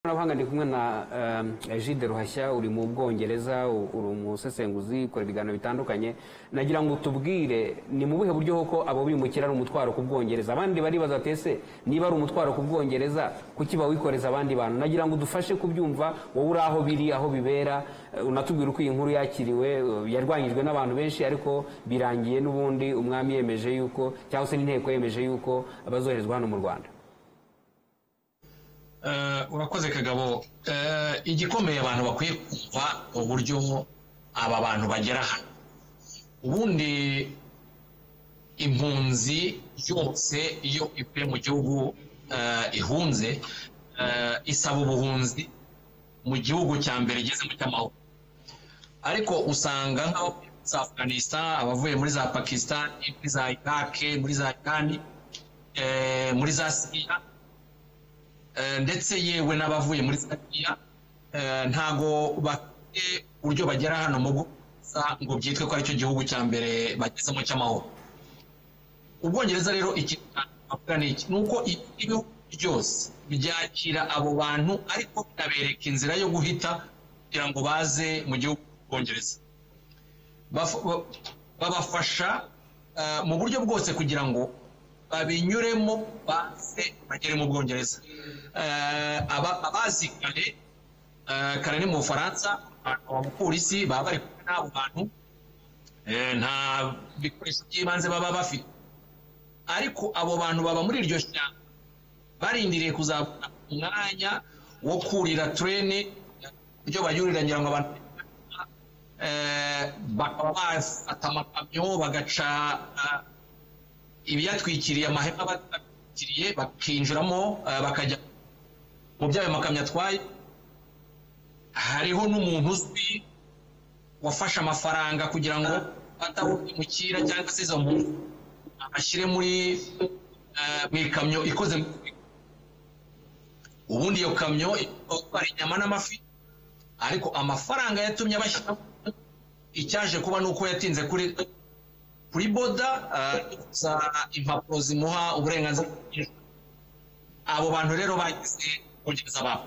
ikoranabuhanga ndi kumwe na Gide ruhashya uri mu bwongereza uri umusesenguzi ukora ibiganiro bitandukanye nagira ngo tubwire ni mu buhe buryo koko abo bimukira ari umutwaro ku bwongereza abandi baribaza ati ese niba ari umutwaro ku bwongereza kuki bawikoreza abandi bantu nagira ngo udufashe kubyumva wowe uri aho biri aho bibera unatubwire uko iyi nkuru yakiriwe yarwanyijwe n'abantu benshi ariko birangiye n'ubundi umwami yemeje yuko cyangwa se n'inteko yemeje yuko bazoherezwa hano mu rwanda urakoze kagabo igikomeye abantu bakwiye kumva uburyo aba bantu bagera hano ubundi impunzi yose iyo ivuye mu gihugu ihunze isaba ubuhunzi mu gihugu cya mbere igezemo cy'amahoro ariko usanga nk'abo za afganistan abavuye muri za pakistan muri za irake muri za irani muri za siriya ndetse yewe n'abavuye muri siriya ntago bafite uburyo bagera hano mu gusa ngo byitwe ko aricyo gihugu cya mbere bagezemo cy'amahoro ubwongereza rero ikintu bavuga ni iki ni uko ibihugu byose byakira abo bantu ariko bikabereka inzira yo guhita kugira ngo baze mu gihugu cy'ubwongereza babafasha mu buryo bwose kugira ngo babinyuremo baze bagere mu bwongereza abazi kare kare ni mu bufaransa abapolisi baba bari kumwe n'abo bantu nta bikoresho by'ibanze baba bafite ariko abo bantu baba muri iryo shyamba barindiriye kuzabona umwanya wo kurira turene ibyo bayurira ngira ngo abantu bakaba bafata amakamyo bagaca ibiyatwikiriye amahema batwikiriye bakinjiramo bakajya mu by'ayo makamyo atwaye hariho n'umuntu uzwi wafashe amafaranga kugira ngo atawimukira cyangwa se izo muntu ashyire muri mu ikamyo ikoze ubundi iyo kamyo itwara inyama n'amafi ariko amafaranga yatumye abashyira icyaje kuba ni uko yatinze kuri kuri boda za impapuro zimuha uburenganzira abo bantu rero bagize kongereza babo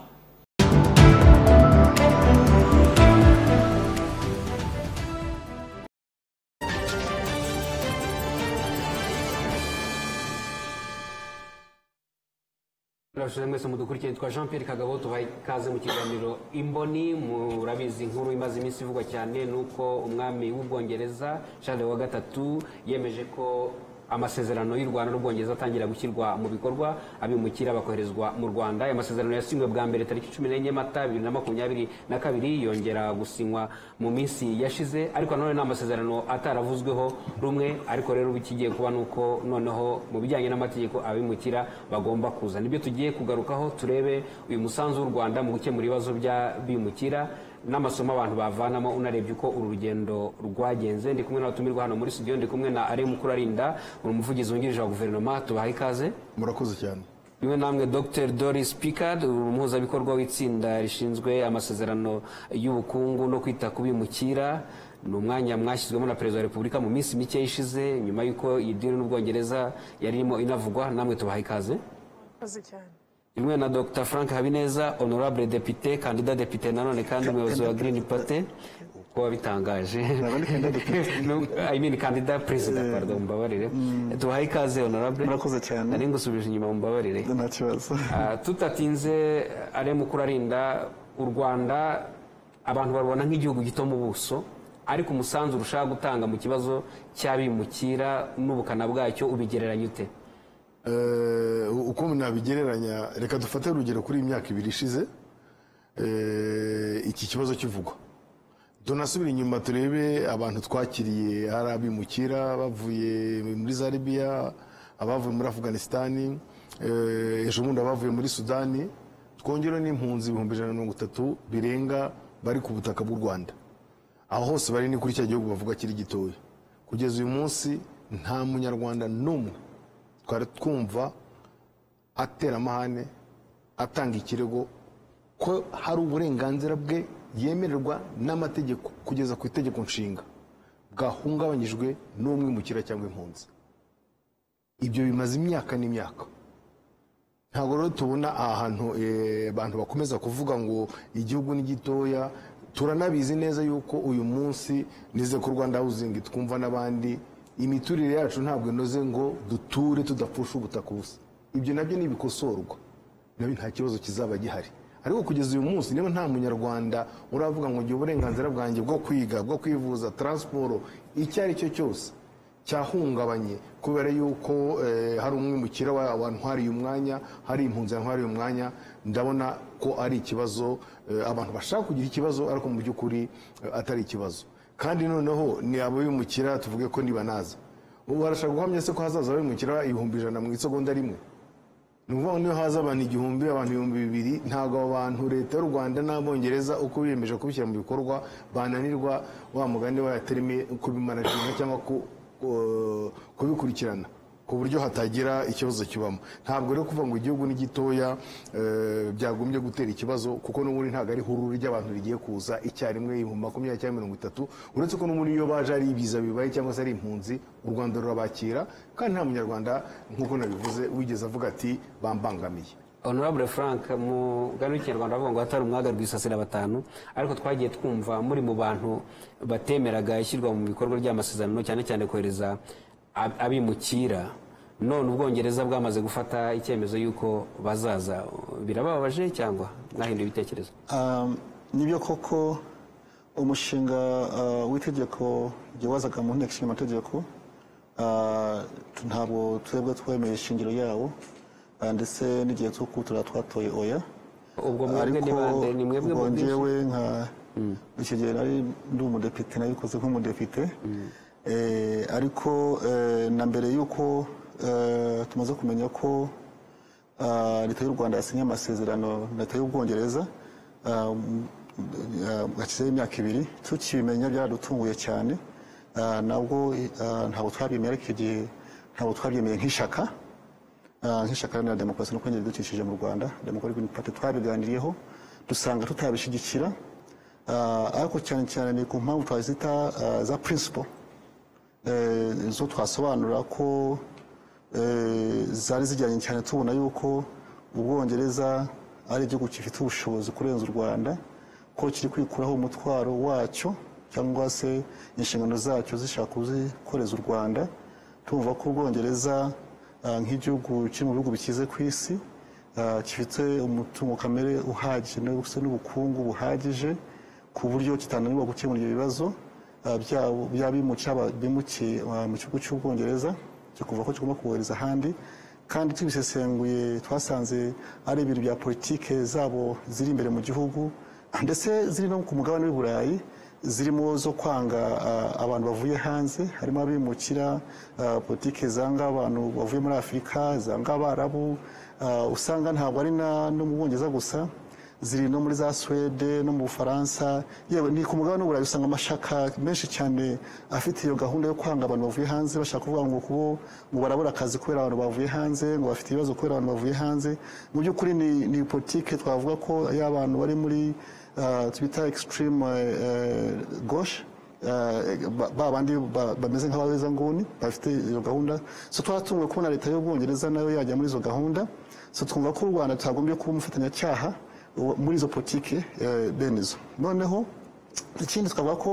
turabashije mwese mudukurikiye twa jean Pierre kagabo tubaye ikaze mu kiganiro imboni murabizi inkuru imaze iminsi ivugwa cyane ni uko umwami w'ubwongereza Charles wa gatatu yemeje ko amasezerano y'u rwanda n'ubwongereza atangira gushyirwa mu bikorwa abimukira bakoherezwa mu rwanda aya masezerano yasinywe bwa mbere tariki cumi n'enye mata bibiri na makumyabiri na kabiri yongera gusinywa mu minsi yashize ariko nanone ni amasezerano ataravuzweho rumwe ariko rero ikigiye kuba ni uko noneho mu bijyanye n'amategeko abimukira bagomba kuza nibyo tugiye kugarukaho turebe uyu musanzu w'u rwanda mu gukemura ibibazo by'abimukira n'amasomo abantu bavanamo unarebye uko uru rugendo rwagenze ndi kumwe n'abatumirwa hano muri studio ndi kumwe na Alain Mukurarinda uri umuvugizi wungirije wa guverinoma tubaha ikaze murakoze cyane bimwe namwe Dr Doris Pickard umuhuzabikorwa w'itsinda rishinzwe amasezerano y'ubukungu no kwita ku bimukira ni umwanya mwashyizwemo na perezida wa repubulika mu minsi mike ishize nyuma y'uko iyi diri n'ubwongereza yari irimo inavugwa namwe tubaha ikaze murakoze cyane rimwe na dr frank habineza honorable depite kandida depite nanone kandi umuyobozi wa green party uko wabitangaje i mean kandida perezida pardon mumbabarire tubahaye ikaze honorable murakoze cyane nari ngusubije inyuma mumbabarire nta kibazo tutatinze ari mu kurarinda u rwanda abantu barubona nk'igihugu gito mu buso ariko umusanzu urushaho gutanga mu kibazo cy'abimukira n'ubukana bwacyo ubigereranya ute uko nabigereranya reka dufate urugero kuri iyi myaka ibiri ishize iki kibazo kivugwa tunasubira inyuma turebe abantu twakiriye hari abimukira bavuye muri za libiya abavuye muri afganisitani ejo bundi abavuye muri sudani twongere n'impunzi ibihumbi ijana na mirongo itatu birenga bari ku butaka bw'u rwanda aho hose bari ni kuri cya gihugu bavuga kiri gitoya kugeza uyu munsi nta munyarwanda n'umwe twari twumva atera amahane atanga ikirego ko hari uburenganzira bwe yemererwa n'amategeko kugeza ku itegeko nshinga bwahungabanyijwe n'umwimukira cyangwa impunzi ibyo bimaze imyaka n'imyaka ntabwo rero tubona ahantu abantu bakomeza kuvuga ngo igihugu ni gitoya turanabizi neza yuko uyu munsi nize ku rwanda hawuzingi twumva n'abandi imiturire yacu ntabwo inoze ngo duture tudapfusha ubutaka ubusa ibyo nabyo ni ibikosorwa nabyo nta kibazo kizaba gihari ariko kugeza uyu munsi niba nta munyarwanda uravuga ngo ngira uburenganzira bwanjye bwo kwiga bwo kwivuza taransiporo icyo ari cyo cyose cyahungabanye kubera yuko eh, hari umwimukira wa- wantwariye umwanya hari impunzi yantwariye umwanya ndabona ko ari ikibazo eh, abantu bashaka kugira ikibazo ariko mu by'ukuri eh, atari ikibazo kandi noneho ni ababimukira tuvuge ko ntibanaza ubu barashaka guhamya se ko hazaza ababimukira ibihumbi ijana mu isegonda rimwe ni ukuvuga ngo niyo haza abantu igihumbi abantu ibihumbi bibiri ntabwo abo bantu leta y'u rwanda n'abongereza uko biyemeje kubishyira mu bikorwa bananirwa wa mugani wa terime kubimanajiringa cyangwa ku- ku- kubikurikirana ku buryo hatagira ikibazo kibamo ntabwo rero kuvuga ngo igihugu ni gitoya eh, byagombye gutera ikibazo kuko n'ubundi ntabwo ari ihururu ry'abantu rigiye kuza icyarimwe ibihumbi makumyabiri cyangwa mirongo itatu uretse ko n'ubundi iyo baje ari ibiza bibaye cyangwa se ari impunzi u rwanda rurabakira kandi nta munyarwanda nk'uko nabivuze wigeze avuga ati bambangamiye honorable frank mu gano kinyarwanda bavuga ngo hatari umwaga rwisasira batanu ariko twagiye twumva muri mu bantu batemeraga ishyirwa mu bikorwa ry'amasezerano cyane cyane kohereza ab- abimukira none ubwongereza bwamaze gufata icyemezo y'uko bazaza birababaje cyangwa mwahinduye ibitekerezo Um, nibyo koko umushinga uh, w'itegeko ryawazaga mu nteko ishinga amategeko uh, tu- ntabwo twebwe twemeye ishingiro yawo uh, ndetse n'igihe cyo kuwutora twatoye oya ubwo mwebwe ni bande ni mwebwe ubwo mu bwinshi? njyewe nka icyo gihe nari ndi umudepite nabikoze nk'umudepite Eh, ariko eh, na mbere y'uko eh, tumaze kumenya ko ah, leta y'u rwanda yasinye amasezerano na leta y'ubwongereza ah, m- ah, hashizeho imyaka ibiri tukibimenya byaradutunguye cyane Ah, nabwo ah, ntabwo twabyemeye ariko icyo gihe ntabwo twabyemeye nk'ishaka Ah, nk'ishyaka iharanira demokarasi no kongera ibidukikije mu rwanda demokarasi pati twabiganiriyeho dusanga tutabishyigikira Ah, ariko cyane cyane ni ku mpamvu twazita ah, za principle eh, zo twasobanura ko eh, zari zijyanye cyane tubona yuko ubwongereza ari igihugu gifite ubushobozi kurenza u rwanda ko kiri kwikuraho umutwaro wacyo cyangwa se inshingano zacyo zishaka kuzikoreza u rwanda tumva ko ubwongereza ah, nk'igihugu kiri mu bihugu bikize ku isi ah, gifite umutungo kamere uhagije ndetse n'ubukungu buhagije ku buryo kitananirwa gukemura ibyo bibazo ah, byabo- by'abimuca bimukiye mu gihugu cy'ubwongereza cyo kuva ko kigomba kubohereza ahandi kandi tubisesenguye twasanze ari ibintu bya politike zabo ziri imbere mu gihugu ndetse ziri no ku mugabane w'i burayi zirimo zo kwanga ah, abantu bavuye hanze harimo abimukira ah, politike zanga abantu bavuye muri afurika zanga abarabu ah, usanga ntabwo ari na- no mu bwongereza gusa ziri no muri za suwede no mu bufaransa yewe ni ku mugabane w'uburayi usanga amashaka menshi cyane afite iyo gahunda yo kwanga abantu bavuye hanze bashaka kuvuga ngo kubo ngo barabura akazi kubera abantu bavuye hanze ngo bafite ibibazo kubera abantu bavuye hanze mu by'ukuri ni, ni politike twavuga ko y'abantu bari muri ah, twita extreme eh, eh, gauche Eh, ba ba bandi ba- bameze nk'ababeza nguni bafite iyo gahunda so twaratunguwe kubona leta y'ubwongereza nayo yajya muri izo gahunda so twumva ko u rwanda tutagombye kuba umufatanyacyaha uwo- muri izo politike eh, bene izo noneho ikindi twavuga ko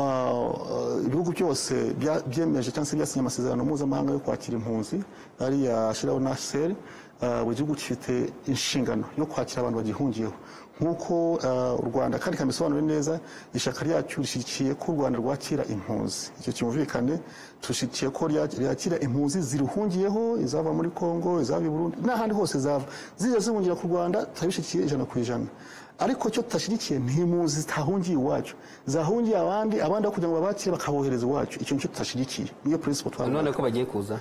ah, ah, ibihugu byose bya- byemeje cyangwa se byasinye amasezerano mpuzamahanga yo kwakira impunzi ariya shiraho na seri buri gihugu gifite inshingano yo kwakira abantu bagihungiyeho nk'uko ah, u rwanda kandi kamisobanure neza ishyaka ryacu rishyigikiye ko u rwanda rwakira impunzi icyo cyumvikane dushyigikiye ko rya- ryakira impunzi ziruhungiyeho izava muri congo izava i burundi n'ahandi hose zava zijya zihungira ku rwanda turabishyigikiye ijana ku ijana ariko icyo tudashyigikiye ni impunzi zitahungiye iwacu zahungiye abandi abandi aho kugira ngo babakire bakabohereza iwacu icyo nicyo tudashyigikiye niyo principle twavuga none ko bagiye kuza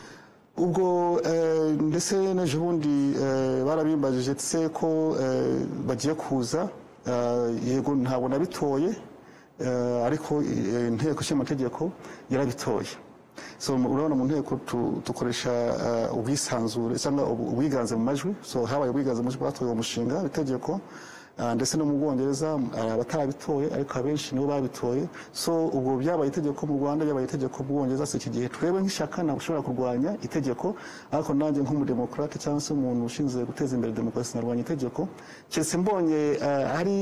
ubwo eh, ndetse n'ejo bundi eh, barabimbajije ndetse ko eh, bagiye kuza eh, yego ntabwo nabitoye eh, ariko eh, inteko ishinga amategeko yarabitoye so mu- urabona mu nteko tu- dukoresha eh, ubwisanzure cyangwa ubu- ubwiganze mu majwi so habaye ubwiganze mu majwi batoye uwo mushinga w'itegeko Ah, ndetse no mu bwongereza hari abatarabitoye ariko abenshi nibo babitoye so ubwo byabaye itegeko mu rwanda byabaye itegeko mu bwongereza si iki gihe twebwe nk'ishyaka ntabwo ushobora kurwanya itegeko ariko nanjye nk'umudemokarate cyangwa se umuntu ushinzwe guteza imbere demokarasi narwanya itegeko keretse mbonye ah, hari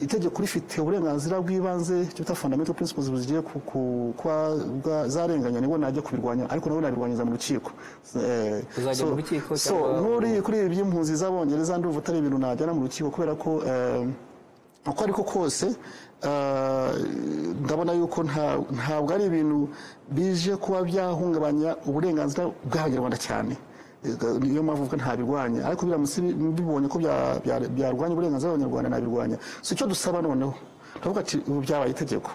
itegeko rifite uburenganzira bw'ibanze icyo bita fundamental principles zigiye ku- ku- kuba bwa- zarenganya nibwo najya kubirwanya ariko nabo nabirwanyiza mu rukiko Eh, Uzajya so- mu rukiko so cyangwa- nk'uri kuri ibi by'impunzi z'abongereza ndumva atari ibintu najyana mu rukiko kubera ko eh, uko ariko kose eh, ndabona yuko nta- ntabwo ari ibintu bije kuba byahungabanya uburenganzira bw'abanyarwanda cyane Eh, niyo mpamvu mvuga ntabirwanya ariko biramutse bi- mbibonye ko bya- bya- byarwanya uburenganzira bw'abanyarwanda nabirwanya so icyo dusaba noneho turavuga ati ubu byabaye itegeko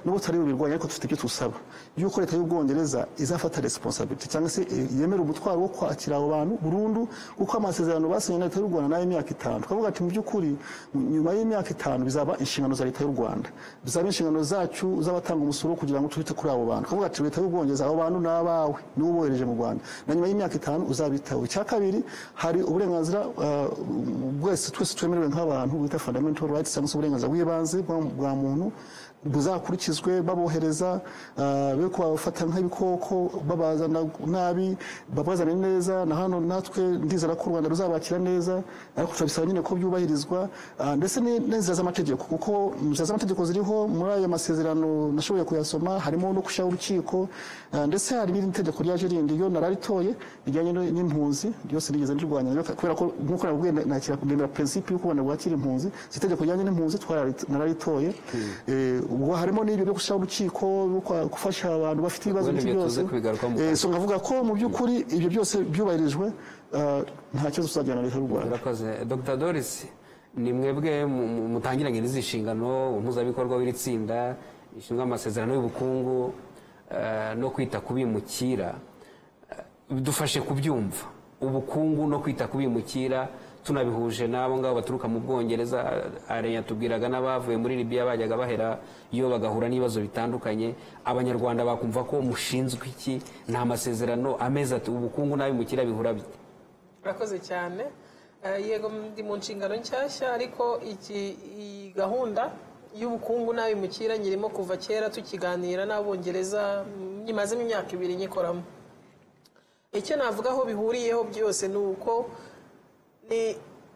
nubwo tutari bubirwanya ariko dufite ibyo tusaba yuko leta y'ubwongereza izafata responsability cyangwa se eh, yemera umutwaro wo kwakira abo bantu burundu kuko amasezerano basinye na leta y'u rwanda nayo imyaka itanu twavuga ati mu by'ukuri nyuma y'imyaka itanu bizaba inshingano za leta y'u rwanda bizaba inshingano zacu z'abatanga umusoro kugira ngo twite kuri abo bantu twavuga ati leta y'ubwongereza abo bantu ni abawe niwe ubohereje mu rwanda na nyuma y'imyaka itanu uzabitaho icya kabiri hari uburenganzira eh, bwese twese twemerewe nk'abantu bita fundamental rights cyangwa se uburenganzira bw'ibanze bwa- bwa muntu buzakurikizwe babohereza ah, be kubafata nk'ibikoko babazana nabi babazane neza na hano natwe ndizera ko u rwanda ruzabakira neza ariko turabisaba nyine ko byubahirizwa ah, ndetse ni- n'inzira z'amategeko kuko inzira z'amategeko ziriho muri aya masezerano nashoboye kuyasoma harimo no gushyiraho urukiko ah, ndetse hari n'irindi tegeko ryaje rindi ryo nararitoye rijyanye no- n'impunzi ryose rigeze ndirwanya rero kubera ko nk'uko nabwiye nakira kugendera prinsipe y'uko u rwanda rwakira impunzi si itegeko rijyanye n'impunzi twarari- nararitoye Eh, ubwo harimo n'ibyo byo gushyiraho urukiko byo kwa- gufasha abantu bafite ibibazo Ubundi nk'ibyo ibyo byose tuze kubigarukaho mu Eh, kazi. so nkavuga ko mu by'ukuri ibyo byose byubahirijwe ah, nta kibazo tuzajyana na leta y'u rwanda murakoze dr doris ni mwebwe mu- mu- mutangiranye n'izi nshingano umuhuzabikorwa w'iri tsinda rishinzwe amasezerano y'ubukungu eh, no kwita ku bimukira Eh, dufashe kubyumva ubukungu no kwita ku bimukira tunabihuje n'abo ngabo baturuka mu bwongereza arenya tubwiraga n'abavuye muri libiya bajyaga bahera iyo bagahura n'ibibazo bitandukanye abanyarwanda bakumva ko mushinzwe iki nta masezerano ameze ati ubukungu n'abimukira bihura bite urakoze cyane Eh, yego ndi mu nshingano nshyashya ariko iki iyi gahunda y'ubukungu n'abimukira nyirimo kuva kera tukiganira n'abongereza mm, nyimazemo imyaka ibiri nyikoramo icyo navuga aho bihuriyeho byose ni uko ni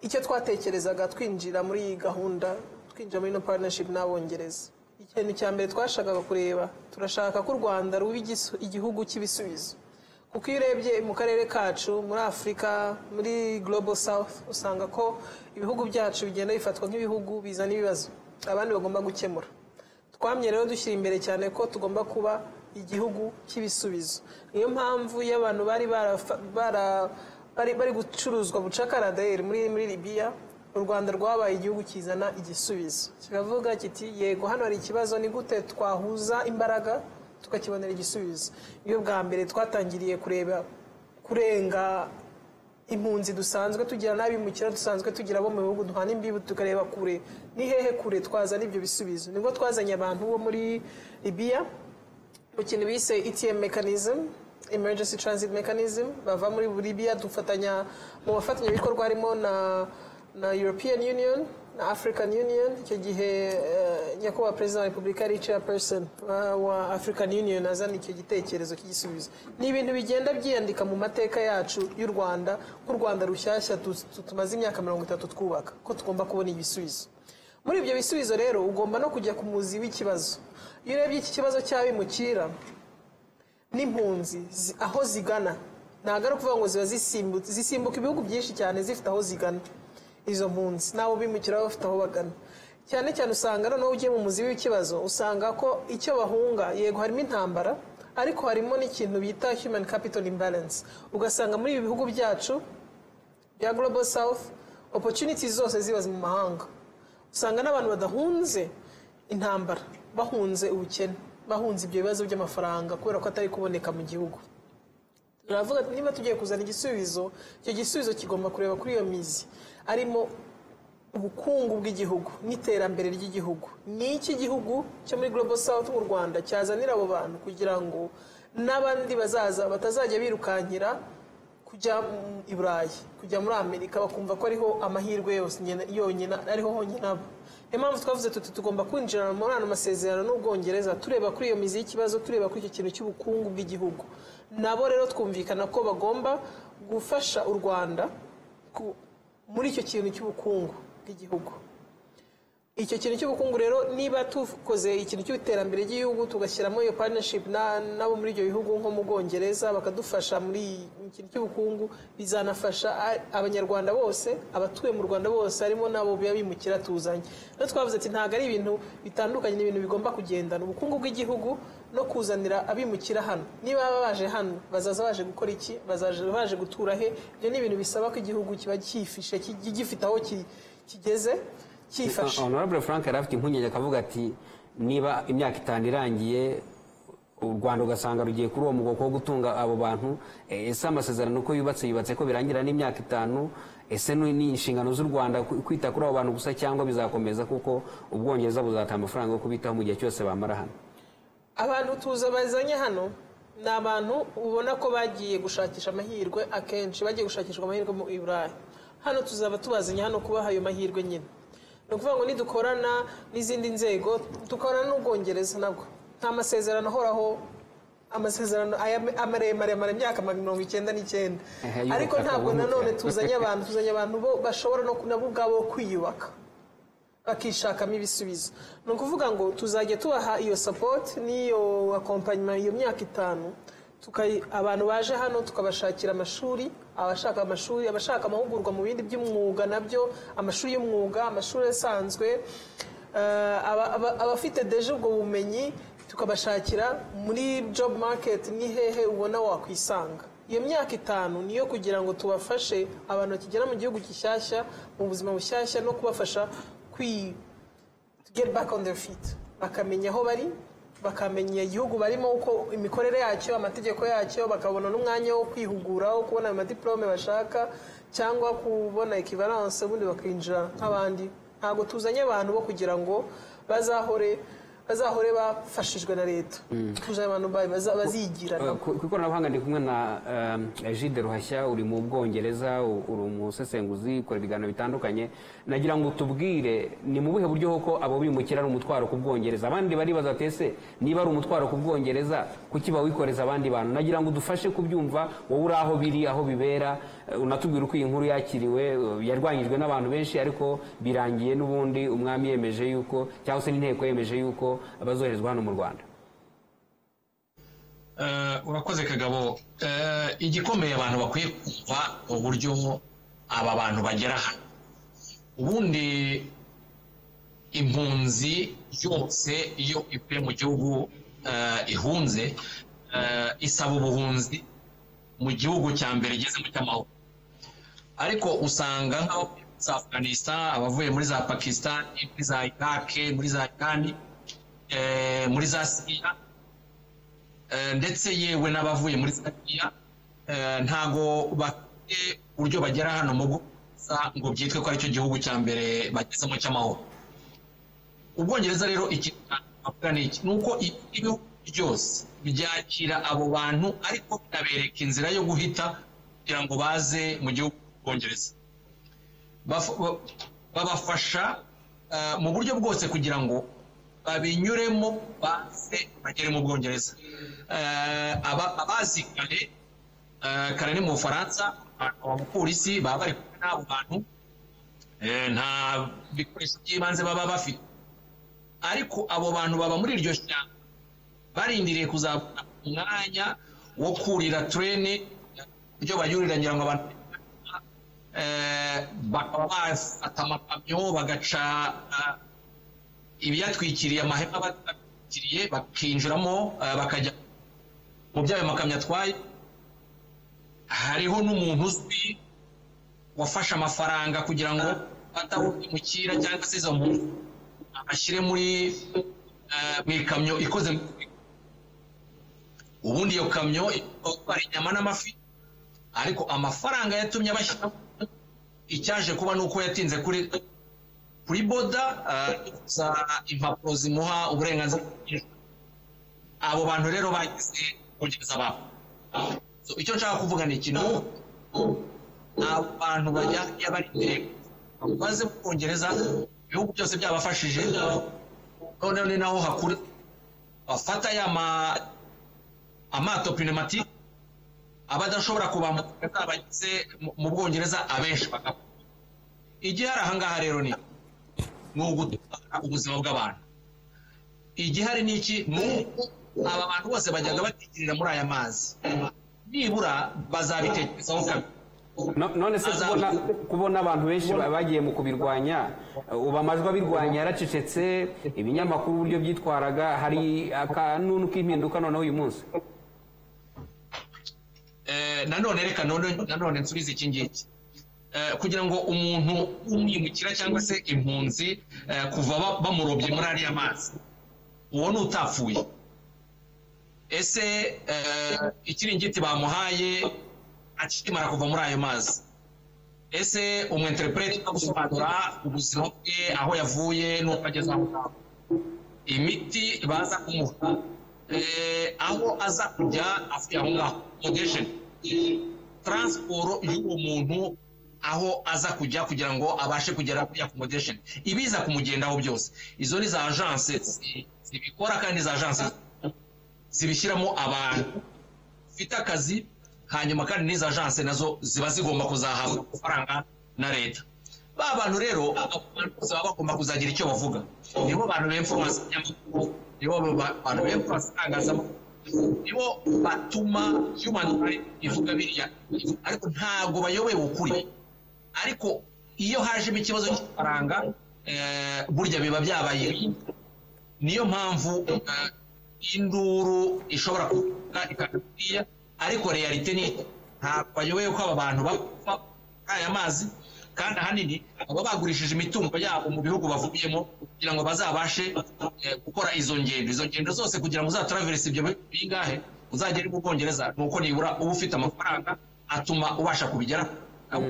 icyo twatekerezaga twinjira muri iyi gahunda twinjira muri ino partnership n'abongereza ikintu cya mbere twashakaga kureba turashaka ko u rwanda ruba igisu- igihugu cy'ibisubizo kuko iyo urebye mu karere kacu muri afurika muri global south usanga ko ibihugu byacu bigenda bifatwa nk'ibihugu bizana ibibazo abandi bagomba gukemura twamye rero dushyira imbere cyane ko tugomba kuba igihugu cy'ibisubizo niyo mpamvu iyo abantu bari barafa- bara- bari bari gucuruzwa bucakara dayeri muri muri libiya u rwanda rwabaye igihugu kizana igisubizo kiravuga kiti yego hano hari ikibazo ni gute twahuza imbaraga tukakibonera igisubizo niyo bwa mbere twatangiriye kureba kurenga impunzi dusanzwe tugira n'abimukira dusanzwe tugira bo mu bihugu duhana imbibi tukareba kure ni hehe kure twazana ibyo bisubizo nibwo twazanye abantu bo muri libiya mu kintu bise etm mechanism emergency transit mechanism bava muri libiya dufatanya mu bafatanyabikorwa harimo na na european union na african union icyo gihe eh, nyakubahwa perezida wa repubulika ari chairperson wa- wa african union azana icyo gitekerezo cy'igisubizo ni ibintu bigenda byiyandika mu mateka yacu y'u rwanda ko u rwanda rushyashya tu- tu- tumaze imyaka mirongo itatu twubaka ko tugomba kubona ibisubizo muri ibyo bisubizo rero ugomba no kujya ku muzi w'ikibazo iyo urebye iki kibazo cy'abimukira n'impunzi zi- aho zigana ntabwo ari ukuvuga ngo ziba zisimbutse zisimbuka ibihugu byinshi cyane zifite aho zigana izo mpunzi n'abo bimukira bafite aho bagana cyane cyane usanga noneho ugiye mu muzi w'ikibazo usanga ko icyo bahunga yego harimo intambara ariko harimo n'ikintu bita human capital imbalance ugasanga muri ibi bihugu byacu bya global south opportunities zose ziba mu mahanga usanga n'abantu badahunze intambara bahunze ubukene bahunze ibyo bibazo by'amafaranga kubera ko atari kuboneka mu gihugu turavuga ati niba tugiye kuzana igisubizo icyo gisubizo kigomba kureba kuri iyo mizi arimo ubukungu bw'igihugu n'iterambere ry'igihugu ni iki gihugu cyo muri global south nk'u rwanda cyazanira abo bantu kugira ngo n'abandi bazaza batazajya birukankira ku kujya mu- i burayi kujya muri amerika bakumva ko ariho amahirwe yose nyine- yonyine ariho honyine aba niyo mpamvu twavuze tuti tugomba kwinjira muri ano masezerano n'ubwongereza tureba kuri iyo mizi y'ikibazo tureba kuri icyo kintu cy'ubukungu bw'igihugu nabo rero twumvikana ko bagomba gufasha u rwanda ku- muri icyo kintu cy'ubukungu bw'igihugu icyo kintu cy'ubukungu rero niba tukoze ikintu cy'iterambere ry'igihugu tugashyiramo iyo partnership na- n'abo muri ibyo bihugu nko mu bwongereza bakadufasha muri iki kintu cy'ubukungu bizanafasha a- abanyarwanda bose abatuye mu rwanda bose harimo n'abo biba bimukira tuzanye no twavuze ati ntabwo ari ibintu bitandukanye ni ibintu bigomba kugendana ubukungu bw'igihugu no kuzanira abimukira hano niba baba baje hano bazaza baje gukora iki bazaje baje gutura he ibyo ni ibintu bisaba ko igihugu kiba cyifishe ki- gifite aho ki- kigeze cyifashe honorable frank yari afite impungenge akavuga ati niba imyaka itanu irangiye u rwanda ugasanga rugiye kuri uwo mugogo wo gutunga abo bantu eh, ese amasezerano uko yubatse yubatse ko birangira n'imyaka itanu ese ni ni inshingano z'u rwanda ku- kwita kuri abo bantu gusa cyangwa bizakomeza kuko ubwongereza buzata amafaranga yo kubitaho mu gihe cyose bamara hano abantu tuza bazanye hano ni abantu ubona ko bagiye gushakisha amahirwe akenshi bagiye gushakishwa amahirwe mu iburayi hano tuzaba tubazanye hano kubaha ayo mahirwe nyine ni ukuvuga ngo nidukorana n'izindi nzego dukorana n'ubwongereza nabwo nta masezerano ahoraho amasezerano aya amaremare amara imyaka mirongo icyenda n'icyenda Ehe, y'ubutaka ariko ntabwo bumwe. nanone tuzanye abantu tuzanye abantu bo bashobora no nabo ubwabo kwiyubaka bakishakamo ibisubizo ni ukuvuga ngo tuzajya tubaha iyo sapoti n'iyo akompanyuma iyo myaka itanu tukayi- abantu baje hano tukabashakira amashuri abashaka amashuri abashaka amahugurwa mu bindi by'umwuga nabyo amashuri y'umwuga amashuri asanzwe eh, aba- aba- abafite deje ubwo bumenyi tukabashakira muri job market ni hehe ubona wakwisanga iyo myaka itanu niyo kugira ngo tubafashe abantu bakigera mu gihugu gishyashya mu buzima bushyashya no kubafasha kwi to get back on their feet bakamenya aho bari bakamenya igihugu barimo uko imikorere yacyo amategeko yacyo bakabona n'umwanya wo kwihugura wo kubona amadiplome bashaka cyangwa kubona equivalence ubundi bakinjira nk'abandi ntabwo tuzanye abantu bo kugira ngo bazahore bazahore bafashijwe na leta tuzanye abantu ba- baza- bazigira Eh, ku ku ikoranabuhanga ndi kumwe na eh, Gilles ruhashya uri mu bwongereza u- uri umusesenguzi ukora ibiganiro bitandukanye nagira ngo tubwire ni mu buhe buryo koko abo bimukira ari umutwaro ku bwongereza abandi baribaza ati ese niba ari umutwaro ku bwongereza kuki bawikoreza abandi bantu nagira ngo udufashe kubyumva wowe uri aho biri aho bibera eh, unatubwire uko iyi nkuru yakiriwe eh, yarwanyijwe n'abantu benshi ariko birangiye n'ubundi umwami yemeje yuko cyangwa se n'inteko yemeje yuko bazoherezwa hano mu rwanda Eh, urakoze kagabo Eh, igikomeye abantu bakwiye kumva uburyo aba bantu bagera hano ubundi impunzi yose iyo ivuye mu gihugu eh, ihunze eh, isaba ubuhunzi mu gihugu cya mbere igezemo cy'amahoro ariko usanga nk'abavuye muri za afganistan abavuye muri za pakistan muri za iraq muri za iran eh, muri za siriya Eh, ndetse yewe n'abavuye muri siriya eh, ntago bafite uburyo bagera hano mu bwongereza ngo byitwe ko aricyo gihugu cya mbere bagezemo cy'amahoro ubwongereza rero ikintu navuga ni iki ni uko ibihugu byose byakira abo bantu ariko binabereka inzira yo guhita kugira ngo baze mu gihugu cy'ubwongereza Baf- ba- babafasha eh, mu buryo bwose kugira ngo babinyuremo baze bagere mu bwongereza Eh, aba- abazi kare eh, kare ni mu bufaransa abapolisi baba bari kumwe n'abo bantu Eh, nta bikoresho by'ibanze baba bafite ariko abo bantu baba muri iryo shyamba barindiriye kuzabona umwanya wo kurira turene ibyo banyurira ngira ngo abantu eh, bakaba bafata amakamyo bagaca eh, ibiyatwikiriye amahema batwikiriye bakinjiramo eh, bakajya mu by'ayo makamyo atwaye hariho n'umuntu uzwi wafashe amafaranga kugira ngo ataho imukira cyangwa se izo muntu abashyire muri eh, mu ikamyo ikoze mu ubundi iyo kamyo itwara inyama n'amafi ariko amafaranga yatumye abashyira icyaje kuba ni uko yatinze kuri kuri boda za impapuro zimuha uburenganzira abo bantu rero bagize kugeza babo So, icyo nshaka kuvuga ni ikintu ko ni abantu bajya bari intego baze mu bwongereza ibihugu byose byabafashije noneho ni naho hakura bafata ya ma- amato pneumatique abadashobora kubambuka bagize mu- mu bwongereza abenshi bagapfa igihari ahangaha rero ni ni ugutwara ubuzima bw'abantu igihari ni iki ni uko aba bantu bose bajyaga batigirira muri aya mazi nibura bazabitekerezaho kabiri No- none se Azaba- kubona, kubona abantu benshi ba- bagiye mu kubirwanya ubu amajwi abirwanya yaracecetse ibinyamakuru uburyo byitwaraga hari akanunu k'impinduka noneho uyu munsi Eh, nanone reka none nanone nsubize iki ngiki Eh, kugira ngo umuntu w'umwimukira cyangwa se impunzi eh, kuva ba- bamurobye muri ariya mazi uwo ni utapfuye ese eh, ikiringiti bamuhaye akimara kuva muri ayo mazi ese umwenterepurete ujya gusobanura ubuzima bwe aho yavuye n'uko ageze aho ngaho imiti baza kumuha eh, aho aza kujya avuye aho ngaho accommodation transport y'uwo muntu aho aza kujya kugira ngo abashe kugera kuri accommodation ibiza kumugendaho byose izo ni za agence zi- zibikora kandi za agence zibishyiramo abantu bafite akazi hanyuma kandi n'izo agence nazo ziba zigomba kuzahabwa amafaranga na leta ba bantu rero abo bantu bose baba bagomba kuzagira icyo bavuga nibo bantu bemfuransa inyamakuru nibo ba- bantu bemfuransa itangazamakuru nibo batuma human rights ivuga biriya ariko ntabwo bayoboye ukuri ariko iyo hajemo ikibazo cy'ifaranga eh, burya biba byabaye niyo mpamvu eh, induru ishobora kuvuga ikakubwiya ariko realite ni ntabwo bayoboye ko aba bantu bapfa muri aya mazi kandi ahanini baba bagurishije imitungo yabo mu bihugu bavuyemo kugira ngo bazabashe eh, gukora izo ngendo izo ngendo zose kugira ngo uzataraverese ibyo bi- bingahe uzagere mu bwongereza ni uko nibura uba ufite amafaranga atuma ubasha kubigera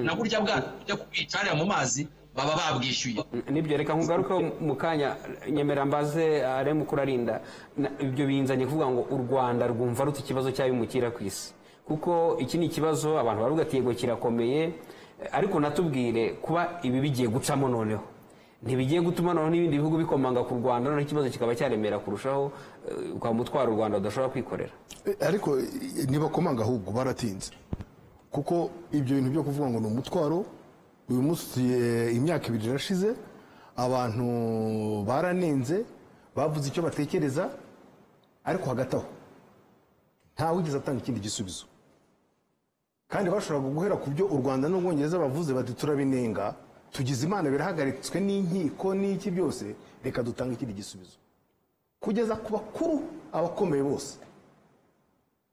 na burya bwato byo kubica hariya mu mazi baba babwishyuye nibyo reka nkugaruke mu kanya nyemera mbaze are mu kurarinda Na- ibyo binzanye kuvuga ngo u rwanda rwumva rute ikibazo cy'abimukira ku isi kuko iki ni ikibazo abantu baruga ati yego kirakomeye eh, ariko natubwire kuba ibi bigiye gucamo noneho ntibigiye gutuma noneho n'ibindi bihugu bikomanga ku rwanda noneho ikibazo kikaba cyaremera kurushaho eh, ukaba umutwaro u rwanda rudashobora kwikorera Eh, ariko eh, ntibakomanga ahubwo baratinze kuko ibyo bintu byo kuvuga ngo ni umutwaro uyu munsi eh, imyaka ibiri irashize abantu baranenze bavuze icyo batekereza ariko hagati aho nta wigeze atanga ikindi gisubizo kandi bashoboraga guhera ku byo u rwanda n'ubwongereza bavuze bati turabinenga tugize imana birahagaritswe n'inkiko n'iki byose reka dutange ikindi gisubizo kugeza ku bakuru abakomeye bose